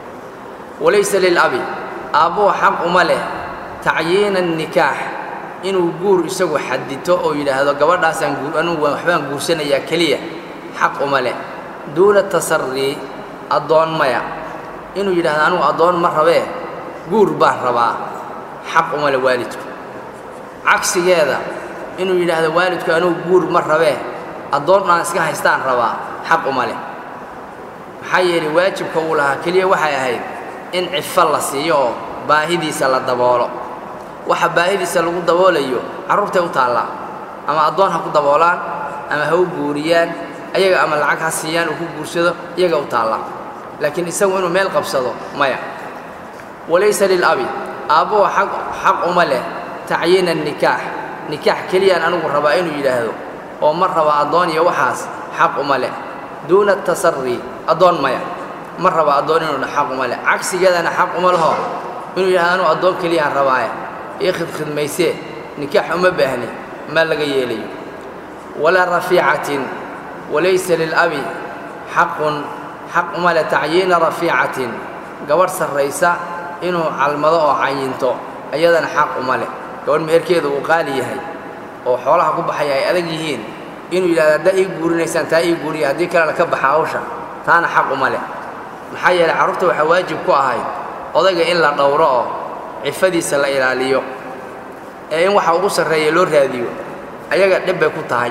walayse lilabi aabbuhu xaq uma leh tacyiina annikaax inuu guur isagu xadito oo yidhaahdo gabadhaasaan guur anugu waxbaan guursanayaa keliya xaq uma leh duuna tasarii addoon maya inuu yidhahdo anugu addoon ma rabee guur baan rabaa xaq uma leh waalidku cagsigeeda inuu yidhaahdo waalidku anugu guur ma rabee addoon aan iska haystaan rabaa xaq uma leh maxaa yeelay waajibka uu lahaa keliya waxay ahayd in cifo la siiyo oo baahidiisa la daboolo waxa baahidiisa lagu daboolayo carruurtay u taallaa ama addoon ha ku daboolaan ama ha u guuriyaan ayaga ama lacag ha siiyaan uu ku guursado iyaga u taallaa laakiin isagu inuu meel qabsado maya walaysa lilabi aabbuhu aq xaq uma leh tacyiina annikaax nikaax keliyaan anigu rabaa inuu yidhaahdo oo ma raba addoon iyo waxaas xaq uma leh duuna tasarii addoon maya ma raba addoon inuu xaq uma leh cagsigeedana xaq uma leho inuu yidhahdo anuu addoon keliyaan rabaaye ii khidkhidmaysee nikaax uma baahni ma laga yeelayo walaa rafiicatin walaysa lilabi xaqun xaq uma leh tacyiina rafiicatin gabadh sarraysa inuu calmado oo cayinto ayadana xaq uma leh gabadh meherkeeda uu qaali yahay oo xoolaha ku baxaya ay adag yihiin inuu yidhahdo haddaa ii guurinaysaan taa ii guuriya haddii kalena ka baxa hawsha taana xaq uma leh maxaa yeelay carruurta waxaa waajib ku ahayd odayga in la dhowro oo cifadiisa la ilaaliyo ee in waxa ugu sarreeya loo raadiyo ayaga dhib bay ku tahay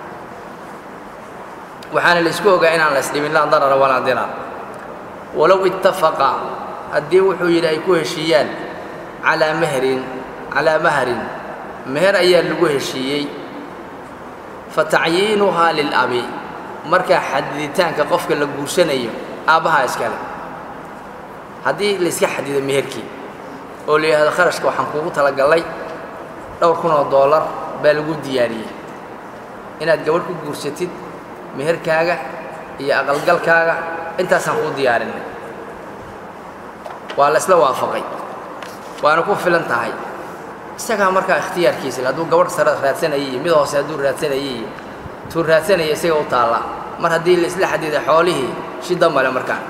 waxaana laysku ogaa inaan la isdhimin laa darara walaa dirar walow ittafaqa haddii wuxuu yidhi ay ku heshiiyaan calaa mahrin calaa mahrin meher ayaa lagu heshiiyey fa tacyiinuhaa lilabi markaa xadiditaanka qofka la guursanayo aabbahaa iskale haddii layska xadido meherkii oo la yidhahdo kharashka waxaan kuugu talagallay dhowr kun oo doolar baa lagu diyaariyey inaad gabadh ku guursatid meherkaaga iyo aqalgalkaaga intaasaan kuu diyaarinay waa la isla waafaqay waana ku filan tahay isagaa markaa ikhtiyaarkiisa hadduu gabadh sare raadsanaya iyo mid hoose hadduu raadsanaya iyo tuu raadsanaya isaga u taalla mar haddii la isla xadiday xoolihii shida male markaan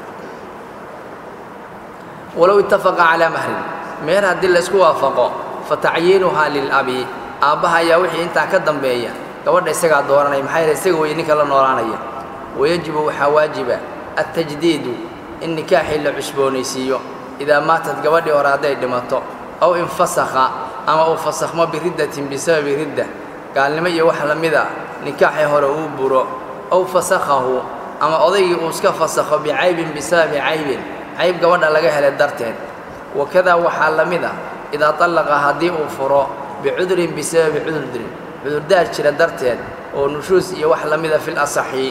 walow ittafaqa calaa mahrin meher haddii la isku waafaqo fa tacyiinuhaa lilabi aabbaha ayaa wixii intaa ka dambeeya gabadha isagaa dooranaya maxaa yeele isaga weye ninka la noolaanaya wayajibu waxaa waajiba altajdiidu in nikaaxii la cusboonaysiiyo idaa maatad gabadhii hore hadday dhimato aw infasakha ama uu fasakhmo biriddatin bisababi ridda gaalnimo iyo wax la mida nikaaxii hore uu buro aw fasakhahu ama odaygii uu iska fasakho bicaybin bisababi caybin cayb gabadha laga helay darteed wakadaa waxaa la mid a idaa tallaqa haddii uu furo bicudurin bisababi cudurdin cudurdaar jira darteed oo nushuus iyo wax la mida fil asaxi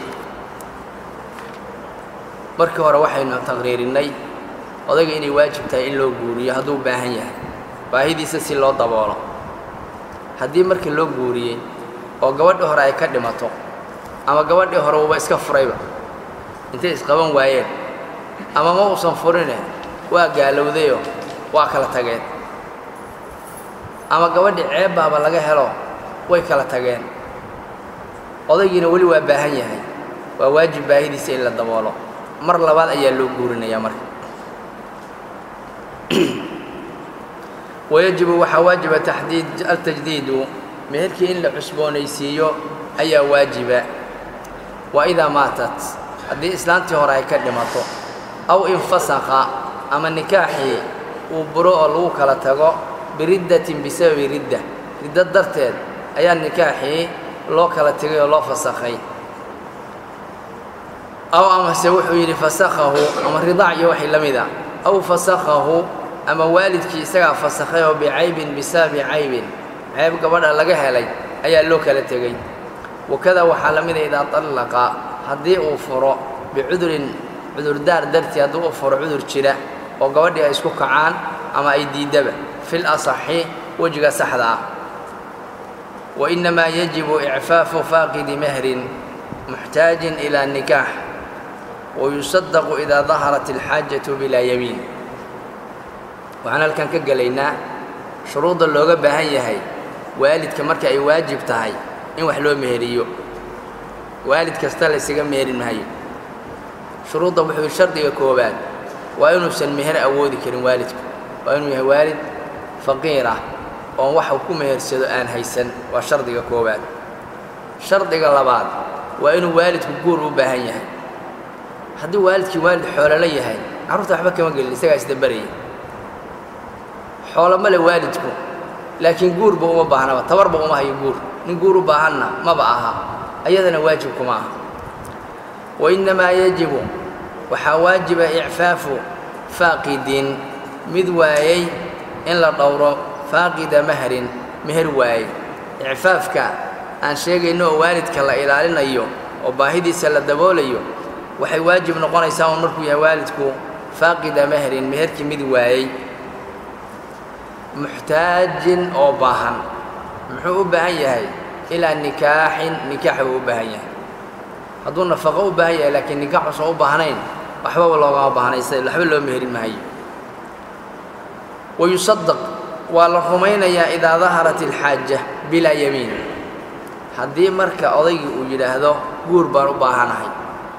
markii hore waxaynu taqriirinnay odayga inay waajib tahay in loo guuriyo hadduu baahan yahay baahidiisa si loo daboolo haddii markii loo guuriyey oo gabadhii hore ay ka dhimato ama gabadhii hore uuba iska furayba intay isqaban waayeen ama ma uusan furine waa gaalowdayoo waa kala tageen ama gabadhii ceebbaaba laga helo way kala tageen odaygiina weli waa baahan yahay waa waajib baahidiisa in la daboolo mar labaad ayaa loo guurinayaa marka wayajibu waxaa waajiba taxdiid altajdiidu meherkii in la cusboonaysiiyo ayaa waajiba waa idaa maatat haddii islaantii hore ay ka dhimato aw infasakha ama nikaaxii uu buro oo lagu kala tago biriddatin bisababi ridda riddo darteed ayaa nikaaxii loo kala tegay oo loo fasakhay aw amase wuxuu yidhi fasakhahu ama ridaac iyo waxay la mida aw fasakhahu ama waalidkii isagaa fasakhay oo bicaybin bisababi caybin ceyb gabadha laga helay ayaa loo kala tegey wakada waxaa la mida idaa tallaqa haddii uu furo bicudurin cudurdaar dartii haddii uu furo cudur jira oo gabadhii ay isku kacaan ama ay diiddaba fil asaxi wejiga saxda ah wa innamaa yajibu icfaafu faaqidi mahrin muxtaajin ilaa nikaax wayusadaqu idaa daharat alxaajatu bilaa yamiin waxaan halkan ka gelaynaa shuruudda looga baahan yahay waalidka marka ay waajib tahay in wax loo meheriyo waalid kasta laysaga meherin maayo shuruudda wuxuu shardiga koowaad waa inuusan meher awoodi karin waalidku waa inuu yahay waalid faqiir ah oon wax uu ku mehersado aan haysan waa shardiga koowaad shardiga labaad waa inuu waalidku guur u baahan yahay haddii waalidkii waalid xoololo yahay carruurta waxba kama gelin isagaa isdabaraya xoolo male waalidku laakiin guurba uma baahnaba tabarba uma hayo guur nin guur u baahanna maba aha ayadana waajibkuma aha wa innamaa yajibu waxaa waajiba icfaafu faaqidin mid waayey in la dhowro faaqida mahrin meher waayey icfaafka aan sheegayno oo waalidka la ilaalinayo oo baahidiisa la daboolayo waxay waajib noqonaysaa un markuu yahay waalidku faaqida mahrin meherkii mid waayey muxtaajin oo baahan muxuu u baahan yahay ilaa nikaaxin nikaax buu u baahan yahay hadduu nafaqo u baahan yahay laakiin nikaax uusan u baahnayn waxbaba loogama baahnaysa waxba loo meherin maayo wayusadaq waa la rumaynayaa idaa daharat alxaaja bilaa yamiin haddii marka odaygii uu yidhaahdo guur baan u baahanahay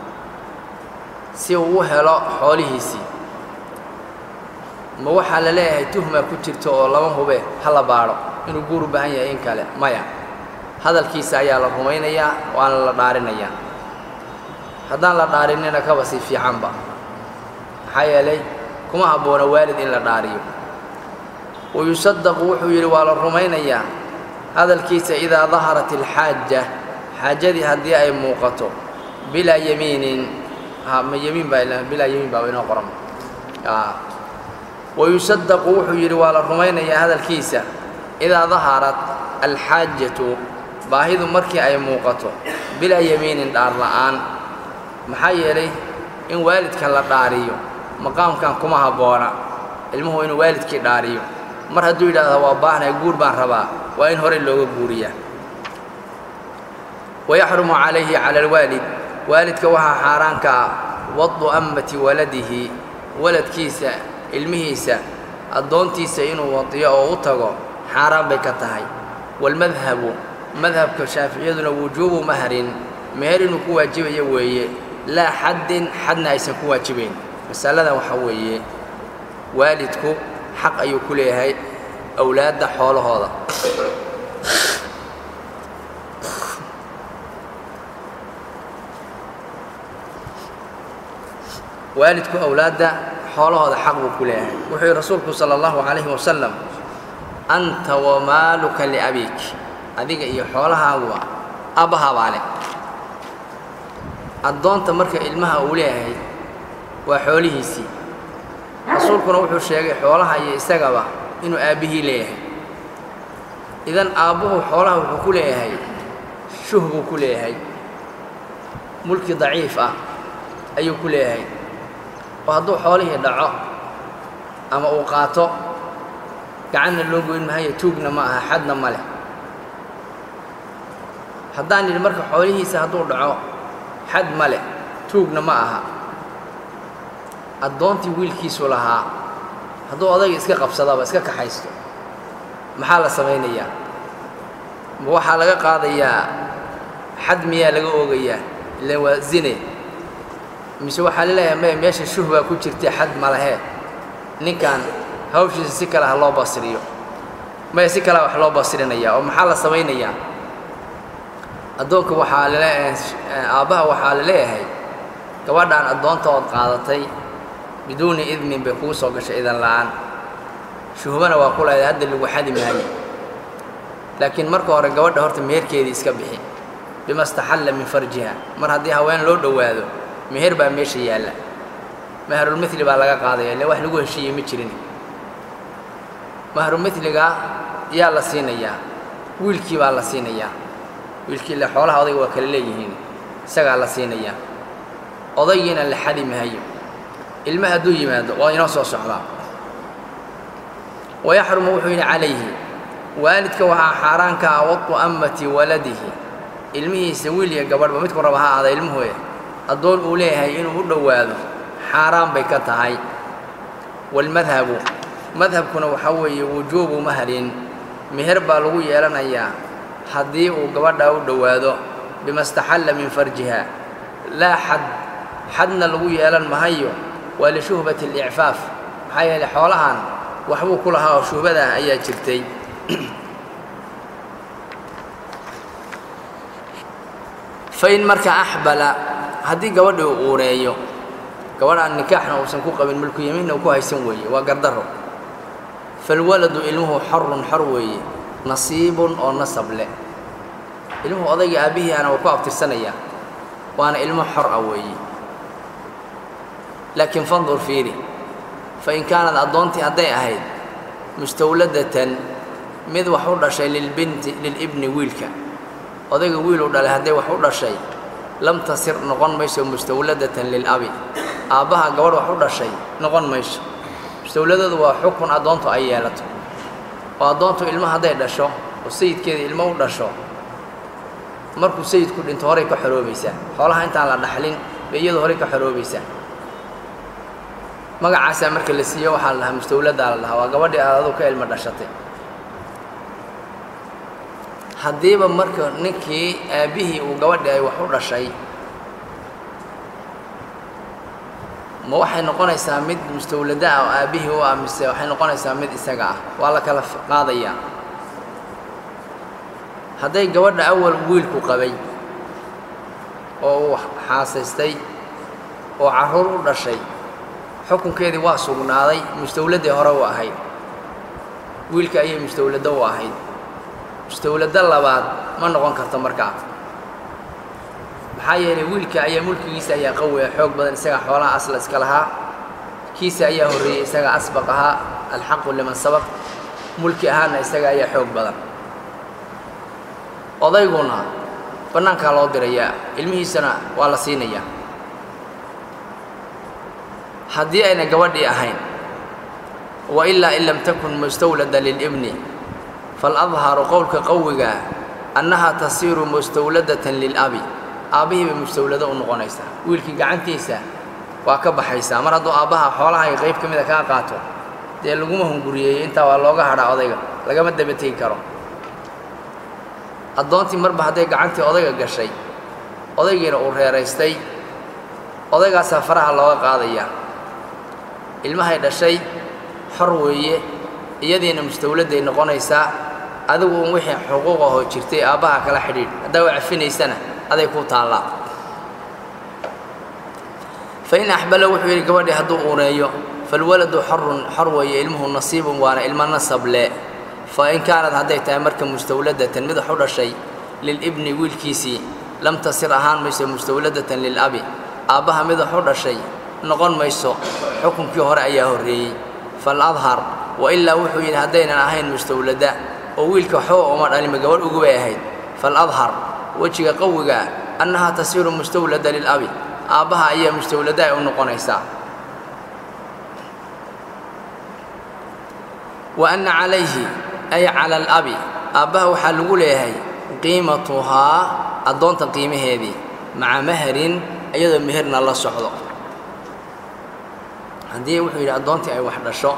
si uu u helo xoolihiisii ma waxaa la leeyahay tuhma ku jirto oo lama hube ha la baadho inuu guur u baahan yahay in kale maya hadalkiisa ayaa la rumaynayaa waana la dhaarinayaa haddaan la dhaarinina kaba sii fiicanba maxaa yeelay kuma habboona waalid in la dhaariyo wayusadaqu wuxuu yidhi waa la rumaynayaa hadalkiisa idaa daharat alxaaja xaajadii haddii ay muuqato bilaa yamiinin ma yamiin baa bilaa yamiin baaba inoo qoran wayusadaqu wuxuu yidhi waa la rumaynayaa hadalkiisa idaa daharat alxaajatu baahidu markii ay muuqato bilaa yamiinin dhaar la'aan maxaa yeelay in waalidka la dhaariyo maqaamkan kuma habboona ilmuhu inuu waalidkii dhaariyo mar hadduu yidhaahdo waa baahnay guur baan rabaa waa in horey looga guuriyaa wayaxrumu calayhi cala alwaalid waalidka waxaa xaaraanka ah wadu ammati waladihi waladkiisa ilmihiisa addoontiisa inuu wadiyo oo u tago xaaraan bay ka tahay waalmadhabu madhabka shaaficiyaduna wujuubu mahrin meher inuu ku waajibayo weeye laa xaddin xadna aysan ku waajibayn masaladan waxaa weeye waalidku xaq ayuu ku leeyahay awlaadda xoolahooda waalidku awlaadda xoolahooda xaq buu ku leeyahay wuxuu yihi rasuulku sala allahu calayhi wasalam anta wamaaluka liabiik adiga iyo xoolahaaguba abbahabaa leh addoonta marka ilmaha uu leeyahay waa xoolihiisii rasuulkuna wuxuu sheegay xoolaha iyo isagaba inuu aabbihii leeyahay idan aabbuhu xoolaha wuxuu ku leeyahay shuh buu ku leeyahay mulki daciif ah ayuu ku leeyahay oo hadduu xoolihii dhaco ama uu qaato gacanna loo goyn mahayo tuugna ma aha xadna ma leh haddaan yidhi marka xoolihiisa hadduu dhaco xad ma leh tuugna ma aha addoontii wiilkiisu lahaa hadduu odayga iska qabsadaba iska kaxaysto maxaa la samaynayaa ma waxaa laga qaadayaa xad miyaa laga oogayaa ilaan waa zine mise waxaa laleeyahay maya meesha shuh baa ku jirta xad ma lahee ninkan hawshiisa si kale ha loo basriyo maya si kalea wax loo basrinayaa oo maxaa la samaynayaa addoonka waxaa lale aabbaha waxaa la leeyahay gabadhaan addoonta ood qaadatay biduuni idmin bay kugu soo gashay idan la'aan shuhbana waa ku leedahay hadda lagu xadi maayo laakiin marka hore gabadha horta meherkeedii iska bixi bima staxalla min farjiha mar haddii haween loo dhowaado meher baa meesha yaalla mahrulmithli baa laga qaadaya ile wax lagu heshiiyey ma jirin mahrumithliga yaa la siinayaa wiilkii baa la siinayaa wiilkii ile xoolaha odayga waa kala leeyihiin isagaa la siinayaa odaygiina la xadi maayo ilma hadduu yimaado waa inoo soo socdaa wayaxrumu wuxuu yidhi calayhi waalidka waxaa xaaraanka ah wadu ammati waladihi ilmihiisa wiil iyo gabadhba midku raba ha aada ilmuhuye addoon uu leeyahay inuu u dhowaado xaaraan bay ka tahay waalmadhabu madhabkuna waxaa weeye wujuubu mahrin meher baa lagu yeelanayaa haddii uu gabadhaa u dhowaado bima staxalla min farjiha laa xad xadna lagu yeelan mahayo waa lishuhbati alicfaaf maxaa yeeley xoolahan waxbuu ku lahaa oo shuhbadah ayaa jirtay fain marka axbala haddii gabadhii uu uureeyo gabadhaan nikaaxna uusan ku qabin mulku yamiinna uu ku haysan weeye waa gardaro falwaladu ilmuhu xorun xor weeye nasiibun oo nasab leh ilmuhu odayga aabbihii ana waa ku abtirsanayaa waana ilmo xor ah weeye laakiin fandur fiiri fain kaanad addoontii hadday ahayd mustawladatan mid wax u dhashay lilbinti lilibni wiilka odayga wiil u dhalay hadday wax u dhashay lam tasir noqon mayso mustawladatan lilabi aabbaha gabadh wax u dhashay noqon mayso mustawladadu waa xukun addoontu ay yeelato oo addoontu ilmo hadday dhasho oo sayidkeeda ilmo u dhasho markuu sayidku dhinto horay ka xoroobaysaa xoolaha intaan la dhaxlin bay iyadu horay ka xoroobaysaa magacaasaa marka la siiyo waxaa la dhahaa mustawladdaa la dhahaa waa gabadhii aad adu ka ilmo dhashatay haddiiba marka ninkii aabbihii uu gabadhii ay wax u dhashay ma waxay noqonaysaa mid mustawlada ah oo aabbihii u ah mise waxay noqonaysaa mid isaga ah waa la kala qaadayaa hadday gabadha awal wiilku qabay oo uu xaasaystay oo carruur u dhashay xukunkeedii waa sugnaaday mustawladdii hore u ahayd wiilka ayay mustawladdo u ahayd mustawladdo labaad ma noqon karto markaa maxaa yeelay wiilka ayaa mulkigiisa ayaa qawiya xoog badan isagaa xoolaha asla iska lahaa kiisa ayaa horreeyey isagaa asbaq ahaa alxaqu liman sabaq mulki ahaana isaga ayaa xoog badan odayguna bannaankaa loo dirayaa ilmihiisana waa la siinayaa haddii ayna gabadhii ahayn wa ilaa in lam takun mustawlada lilibni faladharu qowlka qawigaa annahaa tasiiru mustawladatan lilabi aabbihii bay mustawlado u noqonaysaa wiilkii gacantiisa waa ka baxaysaa mar hadduu aabbaha xoolaha ay qayb ka mida kaa qaato dee laguma hunguriyeeyo intaa waa looga hadhaa odayga lagama dabategi karo addoontii marba hadday gacantii odayga gashay odaygiina uu reeraystay odaygaasaa faraha looga qaadayaa ilmahay dhashay xor weeye iyadiina mustawladday noqonaysaa adigu un wixii xuquuq ahoo jirtay aabbaha kala xidhiidh haddaa u cafinaysana aday ku taallaa fain axbala wuxuu yidhi gabadhii hadduu uuneeyo falwaladu xorun xor weeye ilmuhu nasiibun waana ilmo nasable fa in kaanad hadday tahay marka mustawladatan mid wax u dhashay lilibni wiilkiisii lam tasir ahaan mayso mustawladatan lilabi aabbaha mid wax u dhashay noqon mayso xukunkii hore ayaa horreeyey faladhar wa ilaa wuxuu yidhi haddaynan ahayn mustawlada oo wiilka waxba uma dhalima gabadh ugu bay ahayd faladhar wejiga qawigaa annahaa tasiiru mustawlada lilabi aabbaha ayaa mustawlada ay u noqonaysaa wa anna calayhi ay cala alabi aabbaha waxaa lagu leeyahay qiimatuhaa addoonta qiimaheedii maca maharin iyadoo meherna la socdo haddii wuxuu yidhi addoontii ay wax dhasho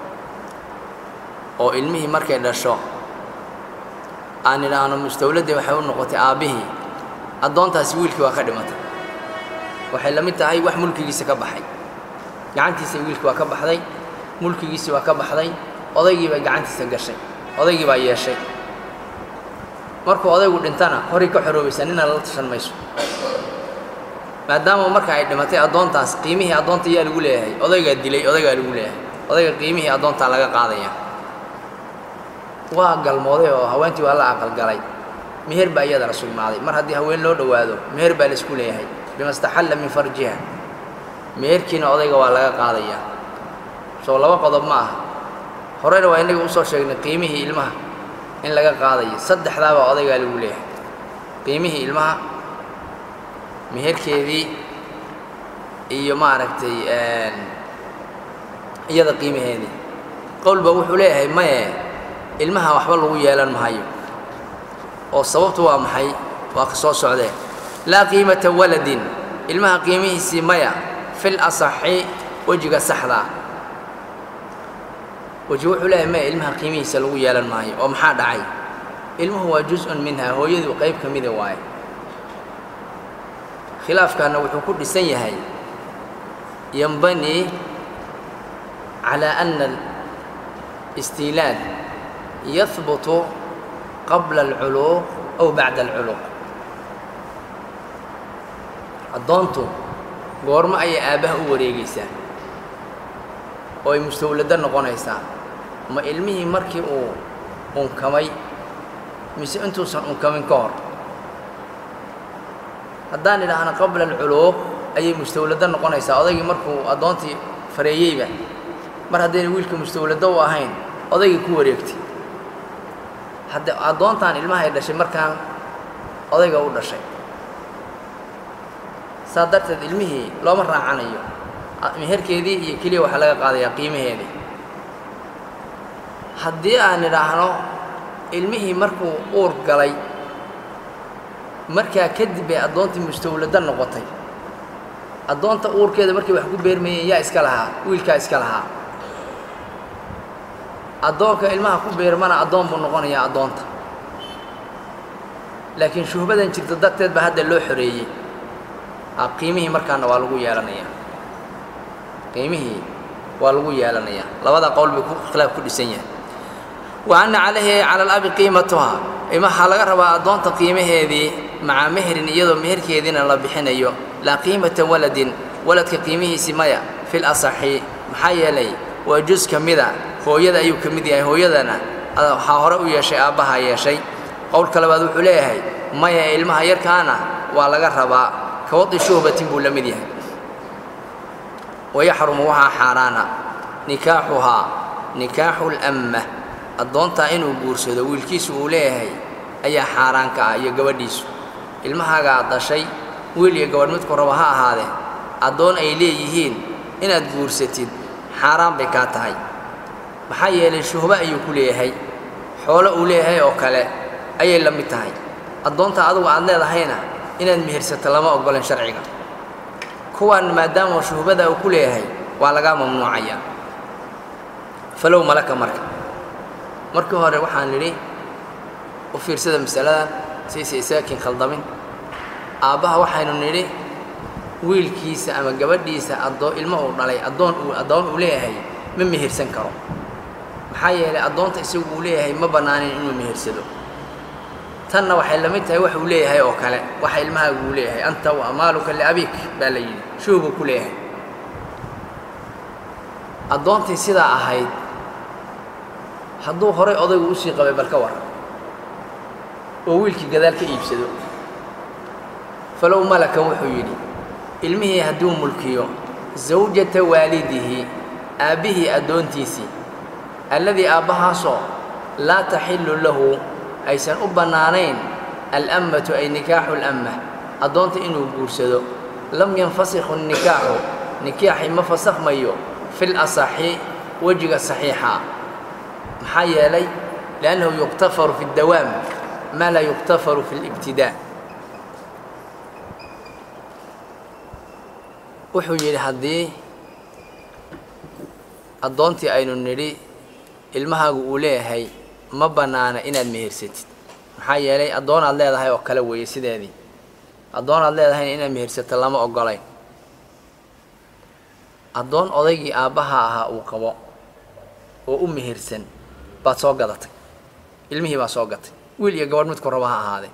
oo ilmihii markay dhasho aan idhaahno mustawladdii waxay u noqotay aabbihii addoontaasi wiilkii waa ka dhimatay waxay la mid tahay wax mulkigiisa ka baxay gacantiisa wiilkii waa ka baxday mulkigiisii waa ka baxday odaygii bay gacantiisa gashay odaygii baa yeeshay markuu odaygu dhintana horay ka xoroobaysa nina lala tashan mayso maadaama marka ay dhimatay addoontaas qiimihii addoonta yaa lagu leeyahay odaygaa dilay odaygaa lagu leeyahay odayga qiimihii addoontaa laga qaadaya waa galmooday oo haweentii waa la aqalgalay meher baa iyadana sugnaaday mar haddii haween loo dhowaado meher baa laisku leeyahay bima staxalla min farjiha meherkiina odayga waa laga qaadayaa soo laba qodob ma aha horeyna waa innaga usoo sheegnay qiimihii ilmaha in laga qaadayo saddexdaabaa odaygaa lagu leeyahay qiimihii ilmaha meherkeedii iyo maaragtay iyada qiimaheedii qowlba wuxuu leeyahay maye ilmaha waxba lagu yeelan mahayo oo sababtu waa maxay waa ka soo socdee laa qiimata waladin ilmaha qiimihiisii maya fil asaxi wejiga saxdaa weji wuxuu leeyahay maya ilmaha qiimihiisa lagu yeelan maayo oo maxaa dhacay ilmuhu waa jus-un minha hooyadu qayb ka mida waaye khilaafkaana wuxuu ku dhisan yahay yanbanii calaa ana alistiilaad yahbutu qabla alculuuq aw bacda alculuuq addoontu goormo ayay aabbaha u wareegaysaa oo ay mustawladdo noqonaysaa ma ilmihii markii uu unkamay mise intuusan unkamin ka hor haddaan idhaahno qabla alculuuq ayay mustawladdo noqonaysaa odaygii markuu addoontii fareeyeyba mar haddayna wiilka mustawladdo u ahayn odaygii ku wareegtay hadde addoontaan ilmaha ay dhashay markaan odayga u dhashay saa darteed ilmihii looma raacanayo meherkeedii iyo keliya waxaa laga qaadayaa qiimaheedii haddii aan idhaahno ilmihii markuu uur galay markaa kadib bay addoontii mustawladdo noqotay addoonta uurkeeda markay wax ku beermayeen yaa iska lahaa wiilkaa iska lahaa addoonka ilmaha ku beermana addoon buu noqonayaa addoonta laakiin shuhbadan jirta darteed baa hadda loo xoreeyey qiimihii markaana waa lagu yeelanayaa qiimihii waa lagu yeelanayaa labada qowl bay khilaaf ku dhisan yahay wa anna calayhi cala alabi qiimatuha waxaa laga rabaa addoonta qiimaheedii maca meherin iyadoo meherkeediina la bixinayo laa qiimata waladin waladka qiimihiisi maya fil asaxi maxaa yeelay waa jus ka mida hooyada ayuu ka mid yahay hooyadana waxaa hore u yeeshay aabbaha yeeshay qowlka labaad wuxuu leeyahay maya ilmaha yarkaana waa laga rabaa kawadi shuhbatin buu la mid yahay wayaxrumu waxaa xaaraana nikaaxuhaa nikaaxu lamma addoontaa inuu guursado wiilkiisu uu leeyahay ayaa xaaraan ka ah iyo gabadhiisu ilmahaagaa dashay wiil iyo gabadh midku raba ha ahaadee addoon ay leeyihiin inaad guursatid xaaraan bay kaa tahay maxaa yeelay shuhbo ayuu ku leeyahay xoolo uu leeyahay oo kale ayay la mid tahay addoonta adugu aad leedahayna inaad mihirsato lama oggolan sharciga kuwaan maadaama shuhbada uu ku leeyahay waa lagaa mamnuucaya falow malaka marka markii hore waxaan nidhi u fiirsada masaladan sayse isaakin khaldamin aabbaha waxaynu nidhi wiilkiisa ama gabadhiisa adoo ilmo uu dhalay addoon uu addoon uu leeyahay ma mihirsan karo maxaa yeelay addoonta isagu uu leeyahay ma bannaanin inuu mihirsado tanna waxay la mid tahay wax uu leeyahay oo kale waxa ilmahaagu uu leeyahay anta wa amaaluka liabik baa la yidhi shuhbuu ku leeyahay addoontii sidaa ahayd hadduu horay odaygu usii qabay bal ka waran oo wiilkii gadaal ka iibsado falow malaka wuxuu yidhi ilmihii hadduu mulkiyo zawjata waalidihi aabbihii addoontiisii alladii aabbahaasoo laa taxillu lahu aysan u bannaanayn alammatu ay nikaaxu lamma addoonta inuu guursado lam yanfasikhu nikaaxu nikaaxi ma fasakhmayo fil asaxi wejiga saxiixa maxaa yeelay liannahu yuktafaru fi اdawaam maa laa yuktafaru fi اlibtidaa wuxuu yidhi haddii addoontii aynu nidhi ilmahaagu uu leeyahay ma bannaana inaad mehersatid maxaa yeelay addoonaad leedahay oo kale weeye sideedii addoonaad leedahayna inaad mehersato lama oggolayn addoon odaygii aabbaha ahaa uu qabo oo u mehersan baad soo gadatay ilmihii baa soo gatay wiil iyo gabadh midku raba ha ahaadee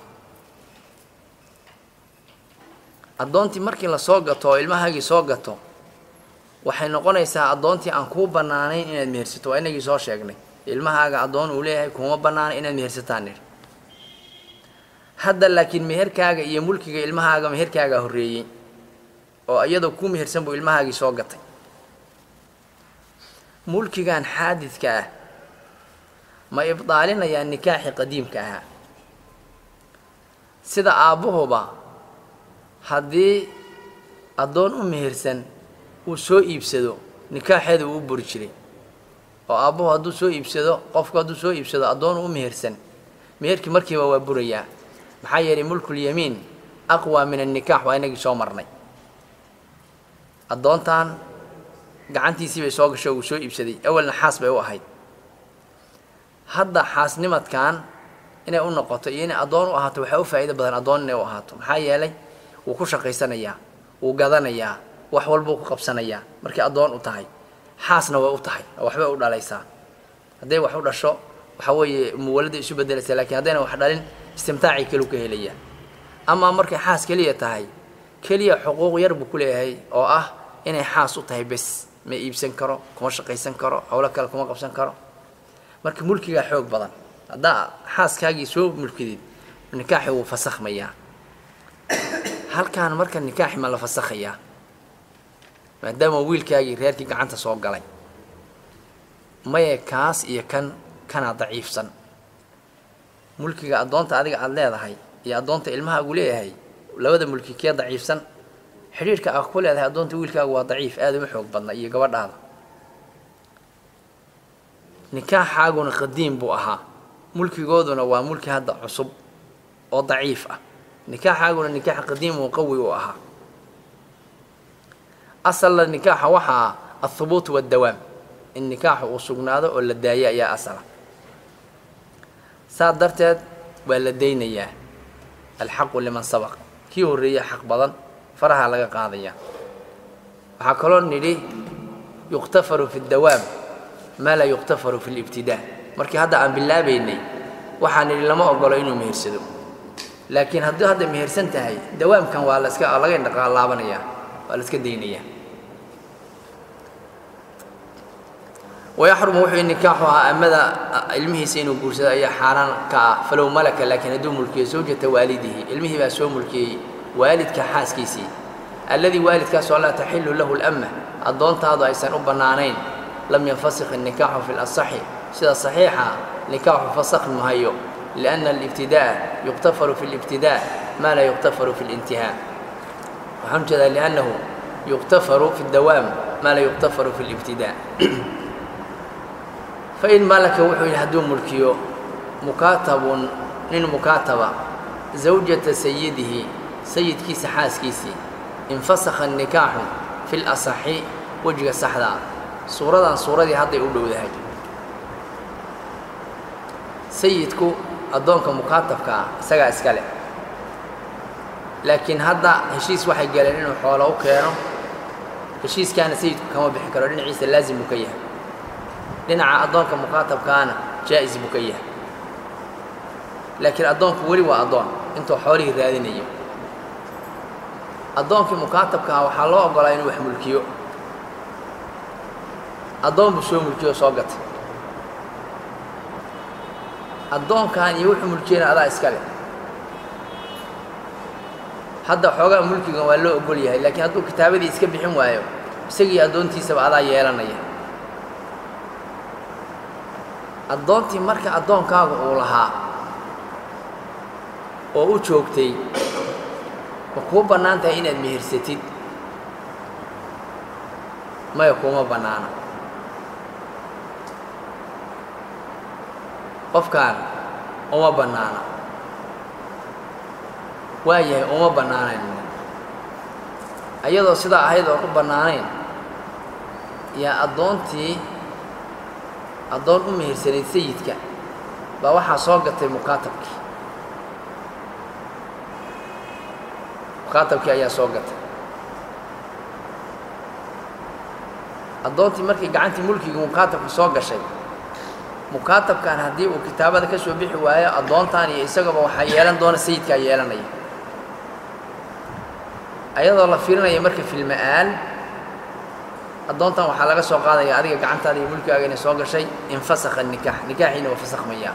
addoontii markii la soo gato oo ilmahaagii soo gato waxay noqonaysaa addoontii aan kuu bannaanayn inaad mehersato waa inagii soo sheegnay ilmahaaga addoon uu leeyahay kuuma bannaana inaad mehersataan nidhi hadda laakiin meherkaaga iyo mulkiga ilmahaaga meherkaagaa horreeyey oo iyadoo kuu mehersan buu ilmahaagii soo gatay mulkigan xaadidka ah ma ibdaalinayaan nikaaxii qadiimka ahaa sida aabbuhuba haddii addoon u mehersan uu soo iibsado nikaaxeeda uu u buri jiray oo aabbuhu hadduu soo iibsado qofku hadduu soo iibsado addoon u mehersan meherkii markiiba waa burayaa maxaa yeelay mulkulyamiin aqwa min annikaax waa inagii soo marnay addoontan gacantiisii bay soo gasho uu soo iibsaday awalna xaas bay u ahayd hadda xaasnimadkan inay u noqoto iyo inay addoon u ahaato waxaa u faa'iido badan addoon inay u ahaato maxaa yeelay wuu ku shaqaysanayaa wuu gadanayaa wax walbuu ku qabsanayaa markay addoon u tahay xaasna way u tahay oo waxbay u dhalaysaa hadday wax u dhasho waxaa weeye muwalada isu beddelaysaa lakiin haddayna wax dhalin istimtaacii kelu ka helayaa amaa markay xaas keliya tahay keliya xuquuq yar buu ku leeyahay oo ah inay xaas u tahay bes ma iibsan karo kuma shaqaysan karo howlo kale kuma qabsan karo marka mulkigaa xoog badan haddaa xaaskaagii soo mulkidid nikaaxi wuu fasakhmayaa halkaan marka nikaaxi ma la fasakhayaa maadaama wiilkaagii reerkii gacanta soo galay maye kaas iyo kan kanaa daciifsan mulkiga addoonta adiga aada leedahay iyo addoonta ilmahaagu leeyahay labada mulki kee daciifsan xidhiirhka aa ku leedahay addoonta wiilkaagu waa daciif aada uma xoog badna iyo gabadhaada nikaaxaaguna qadiim buu ahaa mulkigooduna waa mulki hadda cusub oo daciif ah nikaaxaaguna nikaax qadiim oo qawi uu ahaa asalna nikaaxa waxaa althubuut waaddawaam in nikaaxu uu sugnaado oo la daayo ayaa asala saa darteed waa la daynayaa alxaqu liman sabaq kii horreeya xaq badan faraha laga qaadaya waxaa kaloo nidhi yuqtafaru fi dawaam maa laa yuqtafaru fi libtidaa markii hadda aan bilaabaynay waxaan idhi lama ogolo inuu mehersado laakiin hadduu hadda mehersan tahay dawaamkan waa laska laga indhaqaalaabanayaa waa la iska daynayaa wayaxrumu wuxuu nikaaxu ahaa amada ilmihiisa inuu guursado ayaa xaaraan ka ah falow malaka laakiin hadduu mulkiyo zawjata waalidihi ilmihii baa soo mulkiyey waalidka xaaskiisii alladii waalidkaasoo laa taxilu lahu lama addoontaadu aysan u bannaanayn lam yanfasikh الnikaaxu fi اlasaxi sida saxiixa nikaaxu fasakh mahayo liأnna alibtida'a yuqtafaru fi اlibtidaa maa laa yuqtafaru fi اlintihaa waxaan ujeedaa liannahu yuqtafaru fi اdawaam maa laa yuqtafaru fi اlibtidaa fain malaka wuxuu yidhi hadduu mulkiyo mukaatabun nin mukaataba zawjata sayidihi sayidkiisa xaaskiisii infasakha الnikaaxu fi اlasaxi wejiga saxda ah suuradan suuradii hadday u dhowdahay sayidku addoonka mukaatabka ah isagaa iska leh laakiin hadda heshiis waxay galeen inuu xoolo u keeno heshiiskaana sayidku kama bixi karo dhinaciisa laazim buu ka yahay dhinaca addoonka mukaatabkaana jaa'is buu ka yahay laakiin addoonku weli waa addoon intuu xoolihii raadinayo addoonkii mukaatabka ah waxaa loo oggolaa inuu wax mulkiyo addoon buu soo mulkiyo oo soo gatay addoonkan iyo wuxuu mulkiyana adaa iska leh hadda xoogaa mulkigan waa loo ogol yahay laakiin hadduu kitaabadii iska bixin waayo isagii addoontiisaba adaa yeelanaya addoontii marka addoonkaagu uu lahaa oo u joogtay ma kuu bannaan tahay inaad mehersatid maya kuuma bannaana qofkaan uma bannaana waa yahay uma bannaanayn ayadoo sidaa ahayd oon u bannaanayn yaa addoontii addoon u mehersanayd sayidka baa waxaa soo gatay mukaatabkii mukaatabkii ayaa soo gatay addoontii markii gacantii mulkigii mukaatabka soo gashay mukaatabkan haddii uu kitaabada ka soo bixi waayo addoontan iyo isagaba waxaa yeelan doona sayidkaa yeelanaya ayadoo la fiirinaya marka filma-aan addoontan waxaa laga soo qaadaya adiga gacantaada iyo mulkigaaga inay soo gashay infasakha nikaax nikaaxiina waa fasakhmayaa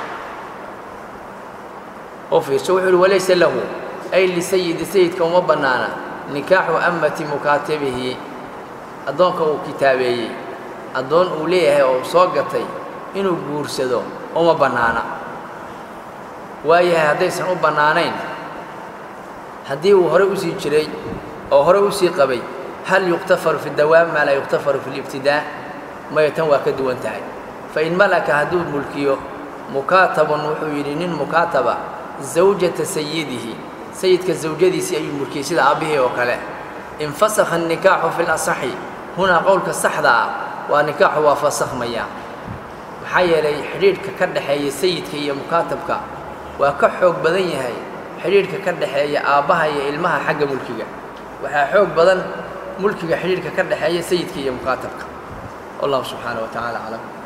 oo fiirso wuxuu uhi walaysa lahu ay lisayidi sayidka uma bannaana nikaaxu amati mukaatabihi addoonka uu kitaabeeyey addoon uu leeyahay oo soo gatay inuu guursado uma bannaana waayahay haddaysan u bannaanayn haddii uu horey usii jiray oo horey usii qabay hal yuqtafaru fi dawaam maa laa yuqtafaru fi libtidaa maya tan waa ka duwan tahay fain malaka hadduu mulkiyo mukaatabun wuxuu yidhi nin mukaataba zawjata sayidihi sayidka zawjadiisii ayuu mulkiyey sida aabbihii oo kale infasakha الnikaaxu fi اlasaxi hunaa qowlka saxda ah waa nikaaxu waa fasakhmaya maxaa yeelay xidhiidhka ka dhexeeya sayidka iyo mukaatabka waa ka xoog badan yahay xidhiidhka ka dhexeeya aabbaha iyo ilmaha xagga mulkiga waxaa xoog badan mulkiga xidhiidhka ka dhexeeya sayidka iyo mukaatabka wallahu subxaanaه wa tacaala aclam